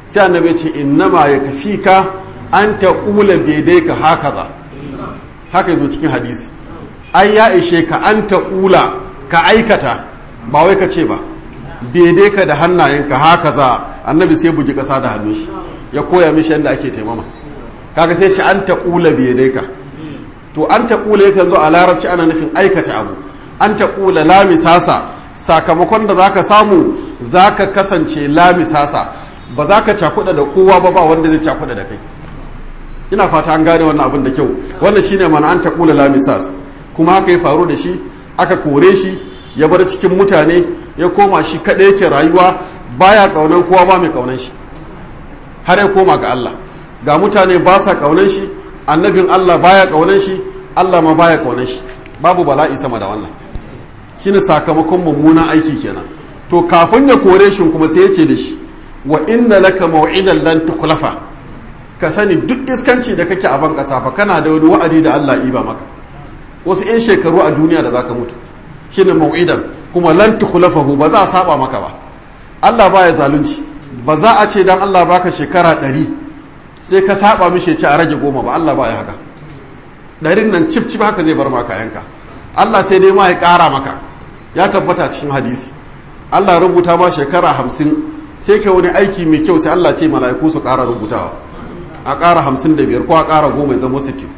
sai annabi ce innama ya kafi ka an ta ƙula bedai ka haka za haka yazo cikin hadisi ai ya ishe ka an ta ƙula ka aikata ba wai ka ce ba bedai ka da hannayenka haka za annabi sai bugi ƙasa da hannun shi ya koya mishi yadda ake taimama kaga sai ce an ta ƙula bedai ka to an ta ƙula yakan zo a larabci ana nufin aikata abu an ta ƙula lamisasa sakamakon da zaka samu zaka kasance lamisasa ba za ka cakuɗa da kowa ba ba wanda zai cakuɗa da kai ina fata an gane wannan abin da kyau wannan shine mana an ta ƙula lamisas kuma haka ya faru da shi aka kore shi ya bar cikin mutane ya koma shi kaɗai yake rayuwa baya ƙaunan kowa ba mai ƙaunan shi har ya koma ga Allah ga mutane ba sa ƙaunan shi annabin Allah baya ƙaunan shi Allah ma baya ƙaunan shi babu bala'i sama da wannan shine sakamakon mummunan aiki kenan to kafin ya kore shi kuma sai ya ce da shi wa inna laka maw'idan lan tukhlafa ka sani duk iskanci da kake a ban kasa fa kana da wani wa'adi da Allah iba maka wasu 'yan shekaru a duniya da zaka mutu shine maw'idan kuma lan tukhlafahu ba za a saba maka ba Allah baya zalunci ba za a ce dan Allah baka shekara ɗari sai ka saba mishi ce a rage goma ba Allah baya haka ɗarin nan cif cif haka zai bar maka yanka Allah sai dai ma ya ƙara maka ya tabbata cikin hadisi Allah rubuta ma shekara hamsin sai ka wani aiki mai kyau sai Allah ce mala'iku su ƙara rubutawa a ƙara hamsin da biyar ko a ƙara goma ya zama sittin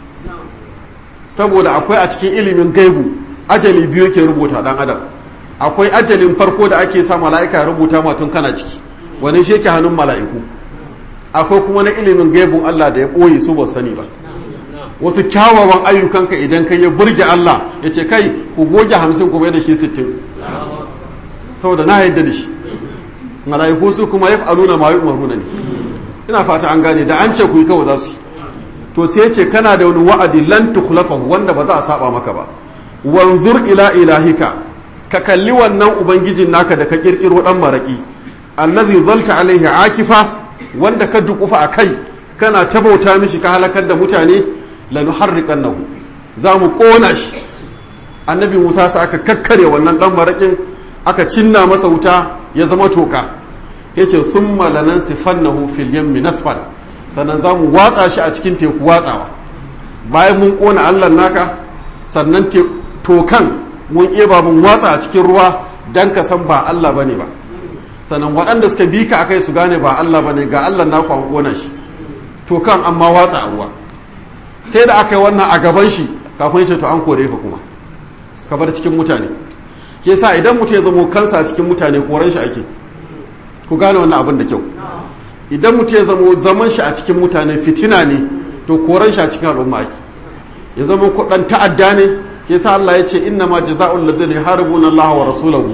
saboda akwai a cikin ilimin gaibu ajali biyu ke rubuta ɗan adam akwai ajalin farko da ake sa mala'ika ya rubuta ma tun kana ciki wani shi ke hannun mala'iku akwai kuma na ilimin gaibun Allah da ya ɓoye su ba sani ba wasu kyawawan ayyukanka idan kai ya burge Allah ya ce kai ku goge hamsin ku bai da shi sittin saboda na yadda da shi mala'iku su kuma ya fa'aluna ma yu'maruna ne ina fata an gane da an ce ku yi kawai za su yi to sai ce kana da wani wa'adi lan tukhlafahu wanda ba za a saba maka ba wanzur ila ilahika ka kalli wannan ubangijin naka da ka kirkiro dan maraki allazi zalta alaihi akifa wanda ka dukufa a kai kana tabauta mishi ka halakar da mutane lanuharriqannahu za mu kona shi annabi Musa sa aka kakkare wannan dan marakin aka cinna masa wuta ya zama toka yace summa lanansifannahu fil yammi nasfan sannan za mu watsa shi a cikin teku watsawa bayan mun kona Allah naka sannan tokan mun eba mun watsa a cikin ruwa dan ka san ba Allah bane ba sannan waɗanda suka bi ka akai su gane ba Allah bane ga Allah naku an kona shi tokan amma watsa a ruwa sai da aka yi wannan a gaban shi kafin ce to an kore ka kuma ka bar cikin mutane ke sa idan mutum ya zamo kansa a cikin mutane koran shi ake ku gane wannan abin da kyau idan mutum ya zamo zaman shi a cikin mutane fitina ne to koran shi a cikin al'umma ake ya zama kudan ta'adda ne ke sa Allah ya ce inna ma jaza'ul ladina yuharibuna Allah wa rasulahu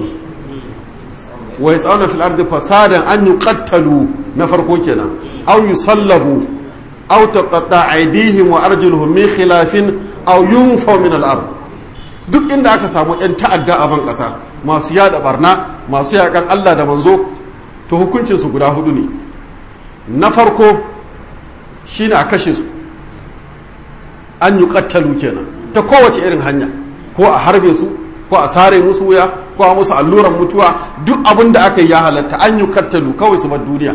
wa yas'aluna fil ardi fasadan an yuqattalu na farko kenan aw yusallabu aw taqatta aydihim wa arjuluhum min khilafin aw yunfaw min al-ard duk inda aka samu yan ta'adda a ban kasa masu yada barna masu yakan Allah da manzo to hukuncin su guda hudu ne na farko shine a kashe su an yi kattalu kenan ta kowace irin hanya ko a harbe su ko a sare musu wuya ko a musu alluran mutuwa duk abin da aka yi ya halatta an yi kattalu kawai su bar duniya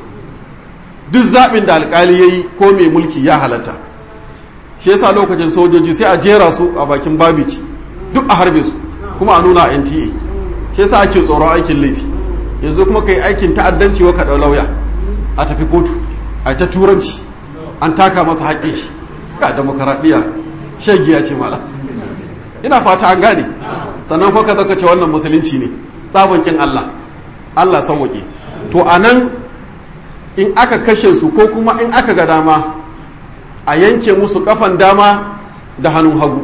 duk zaɓin da alƙali ya yi ko mai mulki ya halatta shi yasa lokacin sojoji sai a jera su a bakin babici duk a harbe su kuma a nuna a nta shi yasa ake tsoron aikin laifi yanzu kuma ka yi aikin ta'addanci wa ka ɗau lauya a tafi kotu a ta turanci an taka masa haƙƙin shi ga demokaradiyya shagiya ce mala ina fata an gane sannan ko ka zaka ce wannan musulunci ne kin Allah Allah sauwaƙe to anan in aka kashe su ko kuma in aka ga dama a yanke musu kafan dama da hannun hagu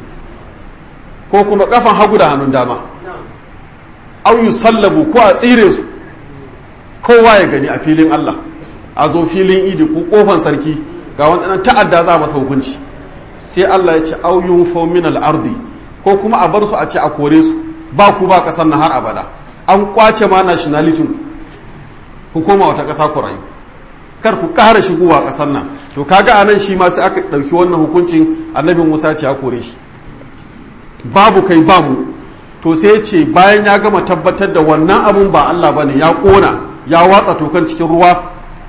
ko kuma kafan hagu da hannun dama au yusallabu ko a tsire su kowa ya gani a filin Allah a zo filin idi ko kofan sarki ga wannan ta'adda za masa hukunci sai Allah ya ce auyun min al-ardi ko kuma a bar su a ce a kore su ba ku ba kasar nan har abada an kwace ma nationality ku koma wata kasa ku rayu kar ku ƙara shigowa kasar nan to kaga anan shi ma sai aka ɗauki wannan hukuncin annabi Musa ce ya kore shi babu kai babu to sai ce bayan ya gama tabbatar da wannan abun ba Allah bane ya kona ya watsa tokan cikin ruwa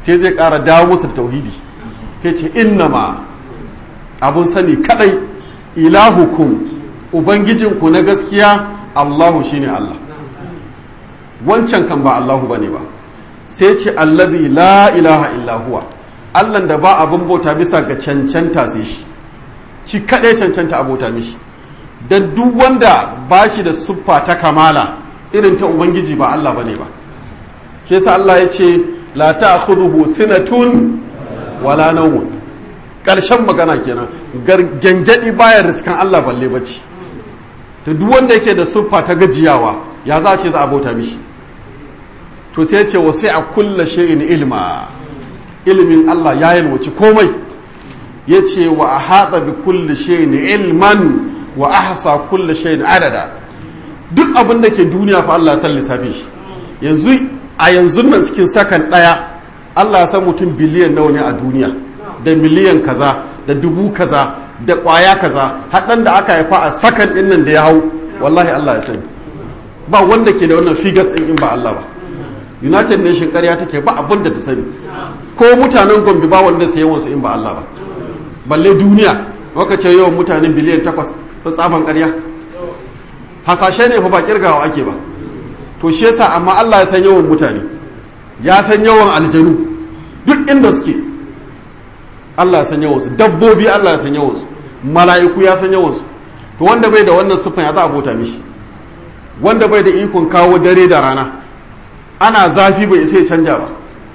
sai zai ƙara dawo musu da tauhidi ya ce innama abun sani kadai ilahukum ubangijinku na gaskiya allahu shine allah wancan kan ba allahu bane ba sai ce allazi la ilaha illa huwa allan da ba abin bauta bisa ga cancanta sai shi shi kadai cancanta abota mishi dan duk wanda ba shi da siffa ta kamala irin ta ubangiji ba allah bane ba shi yasa allah ya ce la ta'khudhuhu sinatun wala nawmun karshen magana kenan gangadi baya riskan Allah balle bacci to duk wanda yake da siffa ta gajiyawa ya za a ce za a bauta mishi to sai ce wasu a kulla shay'in ilma ilimin Allah ya yalwaci komai ya ce wa a haɗa bi kulli shay'in ilman wa ahsa kulli shay'in adada duk abin da ke duniya fa Allah ya san lissafi shi yanzu a yanzu nan cikin sakan ɗaya Allah ya san mutum biliyan nawa ne a duniya da miliyan kaza da dubu kaza da ƙwaya kaza haɗan da aka haifa a sakan ɗin nan da ya hau wallahi Allah ya sani ba wanda ke da wannan figures ɗin in ba Allah ba United Nation ƙarya take ba abin da ta sani ko mutanen Gombe ba wanda sai yawansu in ba Allah ba balle duniya maka ce yawan mutane biliyan takwas ta tsaban ƙarya hasashe ne fa ba kirgawa ake ba to shi yasa amma Allah ya san yawan mutane ya san yawan aljanu duk inda suke Allah ya san yawansu dabbobi Allah ya san yawansu mala'iku ya san yawansu to wanda bai da wannan siffan ya za a bota mishi wanda bai da ikon kawo dare da rana ana zafi bai sai canja ba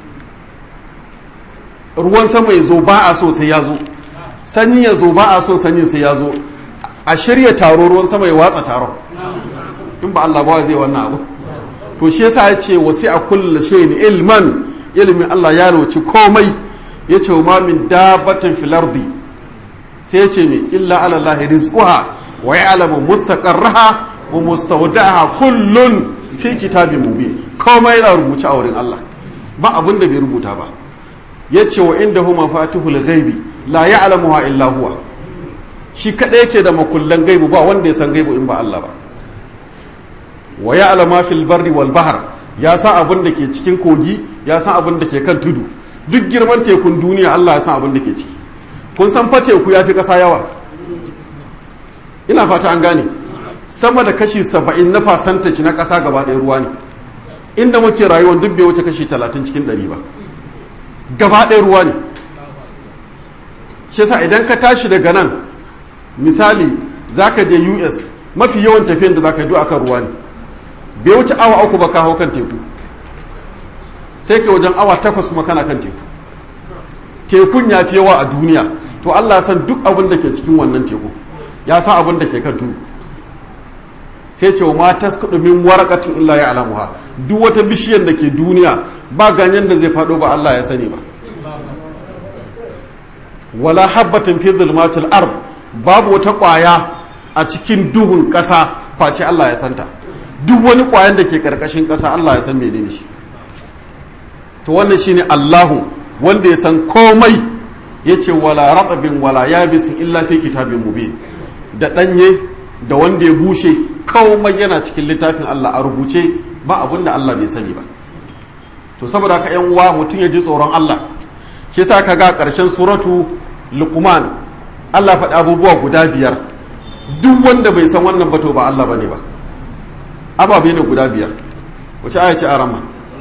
ruwan sama ya zo ba a so sai ya zo sanyi ya zo ba a so sanyin sai ya zo a shirya taro ruwan sama ya watsa taron in ba Allah ba zai wannan abu to shi yasa ya ce wasi a kulla shayin ilman ilimin Allah ya roci komai ya ce ma min dabbatin fil ardi sai ya ce me illa ala Allah rizquha wa ya'lamu mustaqarraha wa mustawda'aha kullun fi kitabin mubin komai yana rubuce a wurin Allah ba abin da bai rubuta ba ya ce wa inda huma fatihul ghaibi la ya'lamuha illa huwa shi kadai yake da makullan gaibu ba wanda ya san gaibu in ba Allah ba wa ya'lamu fil barri wal bahr ya san abin da ke cikin kogi ya san abin da ke kan tudu duk girman tekun duniya Allah ya san abin da ke ciki kun san fa teku ya fi ƙasa yawa ina fata an gane sama da kashi saba'in na fasantaci na ƙasa gaba ɗaya ruwa ne inda muke rayuwar duk bai wuce kashi talatin cikin ɗari ba gaba ɗaya ruwa ne shi yasa idan ka tashi daga nan misali za ka je us mafi yawan tafiyan da za ka yi akan ruwa ne bai wuce awa uku ba ka hau kan teku sai ka wajen awa takwas kuma kana kan teku tekun ya fi yawa a duniya to allah san duk abin da ke cikin wannan teku ya san abin da ke kan tudu sai ce wa ma taskudu min waraqatin illa ya alamuha duk wata bishiyar da ke duniya ba ganyen da zai faɗo ba Allah ya sani ba wala habbatin fi zulmatil ard babu wata ƙwaya a cikin duhun ƙasa face Allah ya santa duk wani ƙwayan da ke ƙarƙashin ƙasa Allah ya san menene shi to wannan shine Allahu wanda ya san komai yace wala ratabin wala yabisin illa fi kitabin mubin da ɗanye da wanda ya bushe komai yana cikin littafin Allah a rubuce ba abin da Allah bai sani ba to saboda haka yan uwa mutum ya ji tsoron Allah shi yasa ka ga ƙarshen suratu luqman Allah faɗi abubuwa guda biyar duk wanda bai san wannan ba to ba Allah bane ba ababe ne guda biyar wace aya ce arama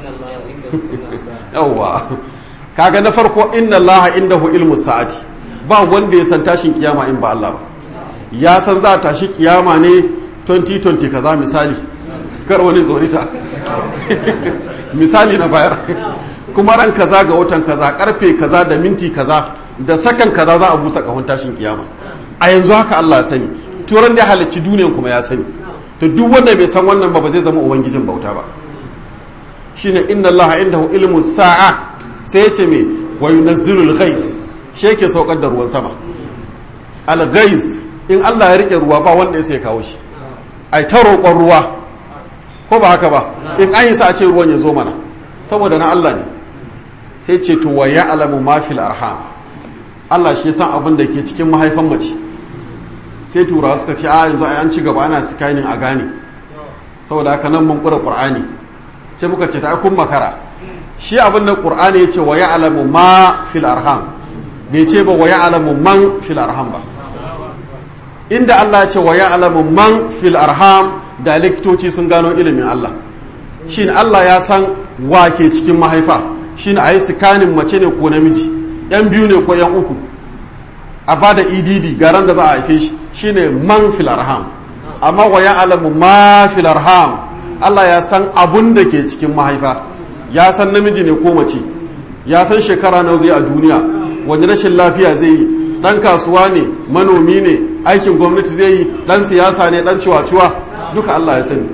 yawwa kaga na farko inna Allah indahu ilmu sa'ati ba wanda ya san tashin kiyama in ba Allah ba ya san za a tashi kiyama ne 2020 kaza misali kar wani zorita misali na bayar kuma ran kaza ga watan kaza karfe kaza da minti kaza da sakan kaza za a busa kahon tashin kiyama a yanzu haka Allah ya sani turan da ya halicci duniyan kuma ya sani to duk wanda bai san wannan ba ba zai zama ubangijin bauta ba shine inna Allah indahu ilmu sa'a sai ya ce me wa yunazzilul ghais shi yake saukar da ruwan sama al ghais in Allah ya rike ruwa ba wanda ya sai kawo shi ai ta roƙon ruwa ko ba haka ba in an yi sa a ce ruwan ya zo mana saboda na Allah ne sai ce to wa ya'lamu ma fil arham Allah shi san abin da ke cikin mahaifan mace sai turawa suka ce a yanzu ai an ci gaba ana scanning a gane saboda haka nan mun kura qur'ani sai muka ce ta kun makara shi abin da qur'ani ya ce wa ya'lamu ma fil arham bai ce ba wa ya'lamu man fil arham ba inda Allah ya ce wa ya'lamu man fil arham da likitoci sun gano ilimin Allah shin Allah ya san wa ke cikin mahaifa shin a yi sikanin mace ne ko namiji yan biyu ne ko yan uku a ba da edd garan da za a haife shi shine man fil arham amma wa ya'lamu ma fil arham Allah ya san abun da ke cikin mahaifa ya san namiji ne ko mace ya san shekara nawa zai a duniya wani rashin lafiya zai yi dan kasuwa ne manomi ne aikin gwamnati zai yi dan siyasa ne dan ciwa-ciwa duka Allah ya sani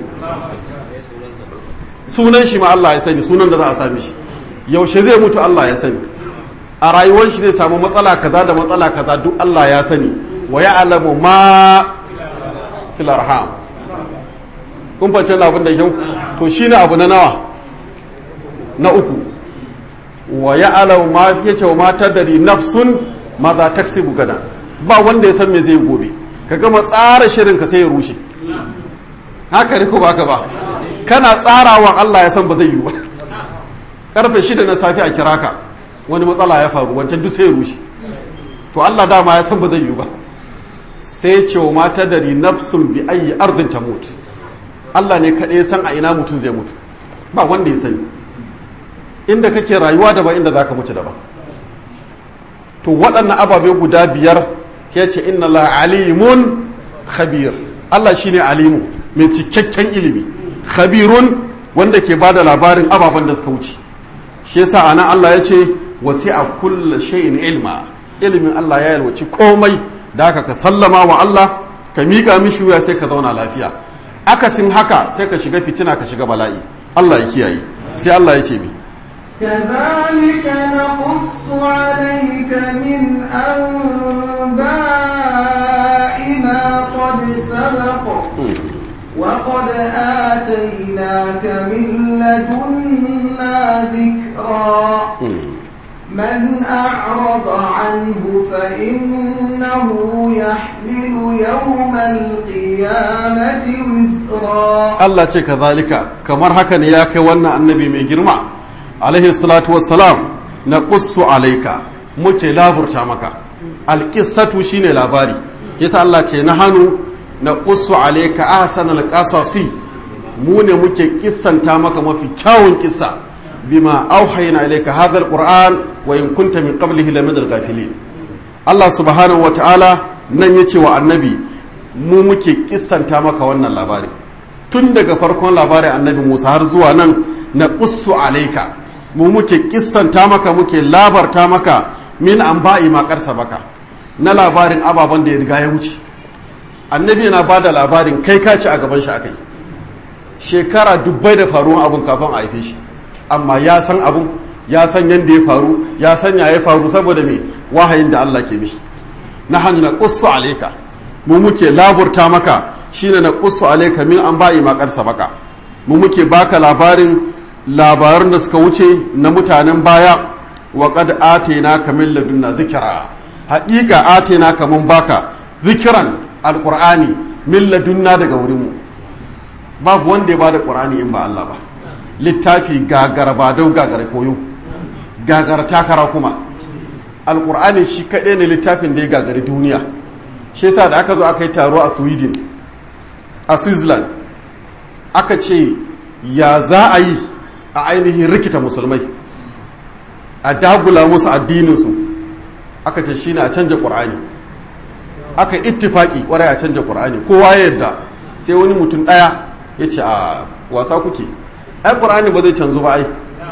sunan shi ma Allah ya sani sunan da za a sami shi yaushe zai mutu Allah ya sani a rayuwar shi zai samu matsala kaza da matsala kaza duk Allah ya sani wa ya'lamu ma fil arham kun fahimci abin da kyau to shine abu na nawa na uku wa ya'lamu ma yace wa ma tadri nafsun ma za taksibu gada ba wanda ya san me zai gobe ka gama tsara shirin ka sai ya rushe haka ne ko baka ba kana tsarawa Allah ya san ba zai yi ba karfe shida na safe a kira ka wani matsala ya faru wancan duk sai ya rushe to Allah dama ya san ba zai yi ba sai ce wa mata dari nafsun bi ayi ardin ta mutu Allah ne kaɗai ya san a ina mutum zai mutu ba wanda ya sani inda kake rayuwa da ba inda za ka mutu da ba to waɗannan ababe guda biyar ya ce inna la alimun khabir Allah shine alimu mai cikakken ilimi khabirun wanda ke ba da labarin ababen da suka wuce shi yasa ana Allah ya ce wasi'a kulla shay'in ilma ilimin Allah ya yalwaci komai da haka ka sallama wa Allah ka miƙa mishi wuya sai ka zauna lafiya akasin haka sai ka shiga fitina ka shiga bala'i Allah ya kiyaye sai Allah ya ce mi كذلك نقص عليك من أنباء ما قد سبق وقد آتيناك من لدنا ذكرا من أعرض عنه فإنه يحمل يوم القيامة وزرا Allah ce ka zalika kamar haka ne ya kai wannan annabi mai girma alaihi salatu wassalam na qussu alaika muke laburta maka alqissatu shine labari yasa Allah ce na hannu na qussu alaika ahsanal qasasi mu ne muke kissanta maka mafi kyawun kissa bima auhayna ilayka hadha alquran wa in kunta min qablihi lamin alghafilin Allah subhanahu wataala nan yace wa annabi mu muke kissanta maka wannan labari tun daga farkon labarin annabi Musa har zuwa nan na qussu alayka mu muke kissanta maka muke labarta maka min anba'i ma karsa baka na labarin ababen da ya riga ya wuce annabi yana bada labarin kai ka ci a gaban shi akai shekara dubbai da faruwan abun kafin a haife shi amma ya san abun ya san yadda ya faru ya san ya faru saboda me wahayin da Allah ke mishi na hannu na qussu alayka mu muke laburta maka shine na qussu alayka min an ba'i makar sabaka mu muke baka labarin labarun da suka wuce na mutanen baya wa qad atayna min ladunna dhikra haqiqa atayna ka mun baka zikiran alqur'ani min ladunna daga wurin mu babu wanda ya bada qur'ani in ba Allah ba littafi gagara ba dau gagara koyo gagara takara kuma alkur'ani shi kaɗai ne littafin da ya gagari duniya shi yasa da aka zo aka yi taro a sweden a switzerland aka ce ya za a yi a ainihin rikita musulmai a dagula musu addininsu aka ce shi ne a canja ƙur'ani aka ittifaki ƙwarai a canja ƙur'ani kowa ya yadda sai wani mutum ɗaya ya ce a wasa kuke ai ƙur'ani ba zai canzu ba ai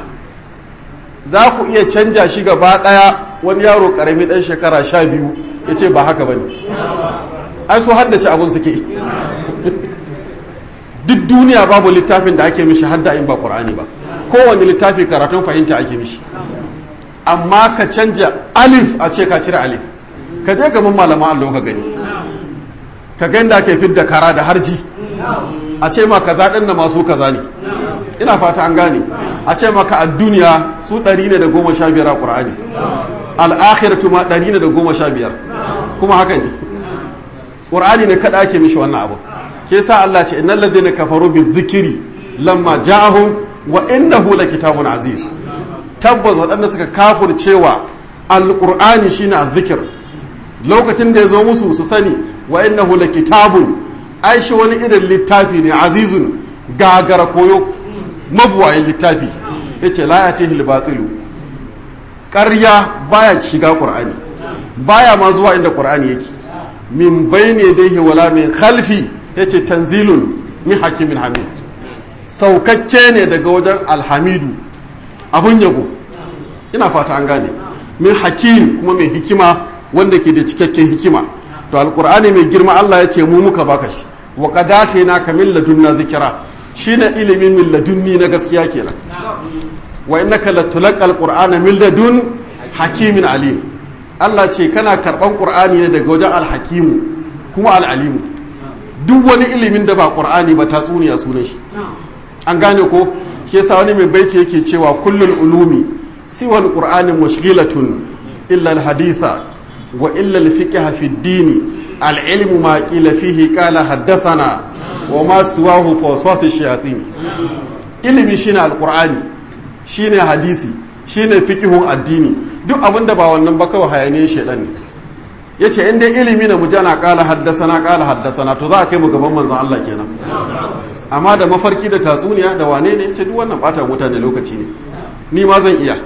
za ku iya canja shi gaba ɗaya wani yaro ƙarami ɗan shekara sha biyu ya ce ba haka ba ne ai su haddace abin suke duk duniya babu littafin da ake mishi hadda in ba ƙur'ani ba kowane littafi karatun fahimta ake mishi amma ka canja alif a ce ka cire alif ka je gaban malaman allo ka gani ka gani da ake fidda kara da harji a ce ma kaza ɗin da masu kaza ne ina fata an gane a ce maka a duniya su ɗari ne da goma sha biyar a ƙura'ani al'akhiratu ma ɗari ne da goma sha biyar kuma haka ne ƙura'ani ne kaɗa ake mishi wannan abu ke sa Allah ce innal ladina kafaru bi zikiri lamma ja'ahum wa innahu la kitabun aziz tabbas waɗanda suka kafurcewa alqur'ani shine azzikir lokacin da ya zo musu su sani wa innahu kitabun ai shi wani irin littafi ne azizun gagara koyo mabuwayin littafi yace la yatihi al-batilu ƙarya baya shiga qur'ani baya ma zuwa inda qur'ani yake min bayni yadayhi wala min khalfi yace tanzilun min hakimin hamid saukakke ne daga wajen alhamidu abun yabo ina fata an gane min hakim kuma mai hikima wanda ke da cikakken hikima to alqur'ani mai girma Allah ya ce mu muka baka shi wa qadatina ka min ladunna zikra shine ilimin min ladunni na gaskiya kenan wa innaka latulqal qur'ana min ladun hakimin alim Allah ce kana karban qur'ani ne daga wajen alhakimu kuma alalimu duk wani ilimin da ba qur'ani ba tatsuniya sunan shi an gane ko shi yasa wani mai baiti yake cewa kullul ulumi siwa alqur'ani mushghilatun illa alhaditha wa illa alfiqh fi ad-din العلم ما قيل فيه قال حدثنا وما سواه فوسواس الشياطين ilimi shine alqur'ani shine hadisi shine fiqhun addini duk abin da ba wannan ba kawai hayaniyar shedan ne yace in dai ilimi na mujana qala haddasana qala haddasana to za a kai mu gaban manzon Allah kenan amma da mafarki da tatsuniya da wane ne yace duk wannan bata mutane lokaci ne ni ma zan iya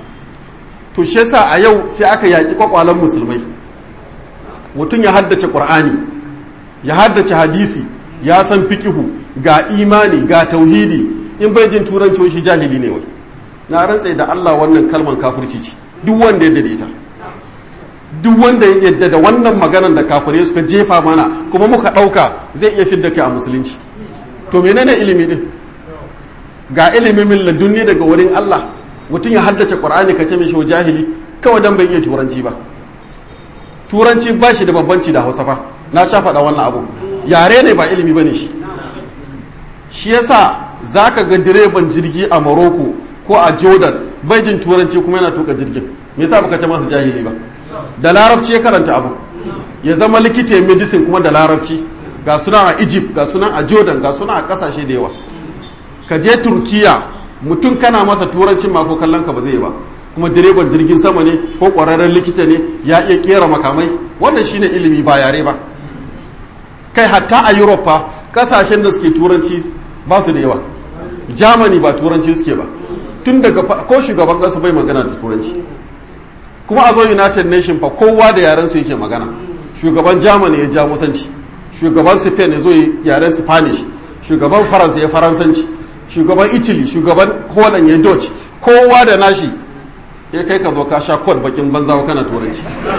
to shi yasa a yau sai aka yaki kwakwalan musulmai mutum ya haddace qur'ani ya haddace hadisi ya san fikihu ga imani ga tauhidi in bai jin turanci shi jahili ne wai na rantse da Allah wannan kalman kafirci ce duk wanda ya yadda ita duk wanda ya yadda da wannan maganar da kafirai suka jefa mana kuma muka ɗauka zai iya fidda kai a musulunci to menene ilimi din ga ilimin min ladunni daga wurin Allah mutum ya haddace qur'ani ka ce mishi jahili kawai dan bai iya turanci ba turanci ba shi da bambanci da hausa fa na sha faɗa wannan abu yare ne ba ilimi ba ne shi shi yasa za ka ga direban jirgi a morocco ko a jordan bai jin turanci kuma yana tuka jirgin me yasa baka ce masa jahili ba da larabci ya karanta abu ya zama likita medicine kuma da larabci ga suna a egypt ga suna a jordan ga suna a kasashe da yawa ka je turkiya mutum kana masa turancin ma ko kallon ka ba zai ba kuma direban jirgin sama ne ko ƙwararren likita ne ya iya kera makamai wannan shine ilimi ba yare ba kai hatta a europa kasashen da suke turanci ba su da yawa germany ba turanci suke ba tun daga ko shugaban ƙasa bai magana da turanci kuma a zo united nation fa kowa da yaren su yake magana shugaban germany ya jamusanci shugaban spain ya zo yaren spanish shugaban faransa ya faransanci shugaban italy shugaban holland ya dutch kowa da nashi ya kai ka zo ka sha kod bakin banza kana turanci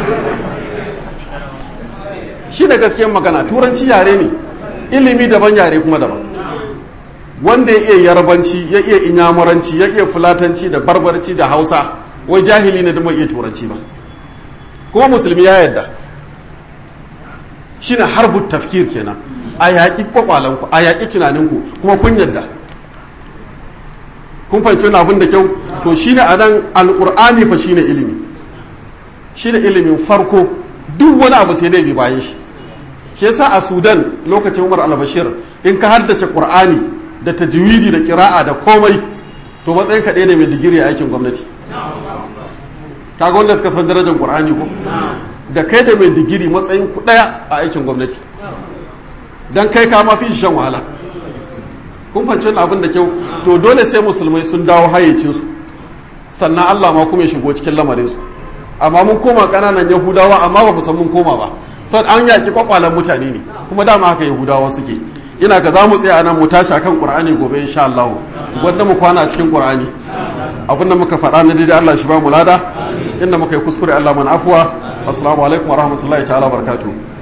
shi da gaskiyar magana turanci yare ne ilimi daban yare kuma daban wanda ya iya yarbanci ya iya inyamuranci ya iya fulatanci da barbarci da hausa wai jahili ne da mai iya turanci ba kuma musulmi ya yadda shine harbu tafkir kenan a yaƙi kwakwalanku a yaƙi tunaninku kuma kun yadda kun fahimci wani abin da kyau to shine a nan alƙur'ani fa shine ilimi shine ilimin farko duk wani abu sai dai bi bayan shi shi yasa a sudan lokacin umar al-bashir in ka haddace qur'ani da tajwidi da kira'a da komai to matsayin ka ɗaya ne mai digiri a aikin gwamnati kaga wanda suka san darajar qur'ani ko da kai da mai digiri matsayin ku ɗaya a aikin gwamnati dan kai ka ma fi shan wahala kun fahimci abin da kyau to dole sai musulmai sun dawo hayyacinsu sannan Allah ma kuma ya shigo cikin lamarinsu amma mun koma ƙananan yahudawa amma ba mu san mun koma ba sau an yaƙi kwakwalan mutane ne kuma dama haka yahudawa suke ina ka za mu tsaya nan mu tashi akan qur'ani gobe insha Allah wanda mu kwana a cikin qur'ani abinda muka faɗa na daidai Allah shi ba mu lada inda muka yi kuskure Allah man afwa assalamu alaikum wa rahmatullahi ta'ala barakatuh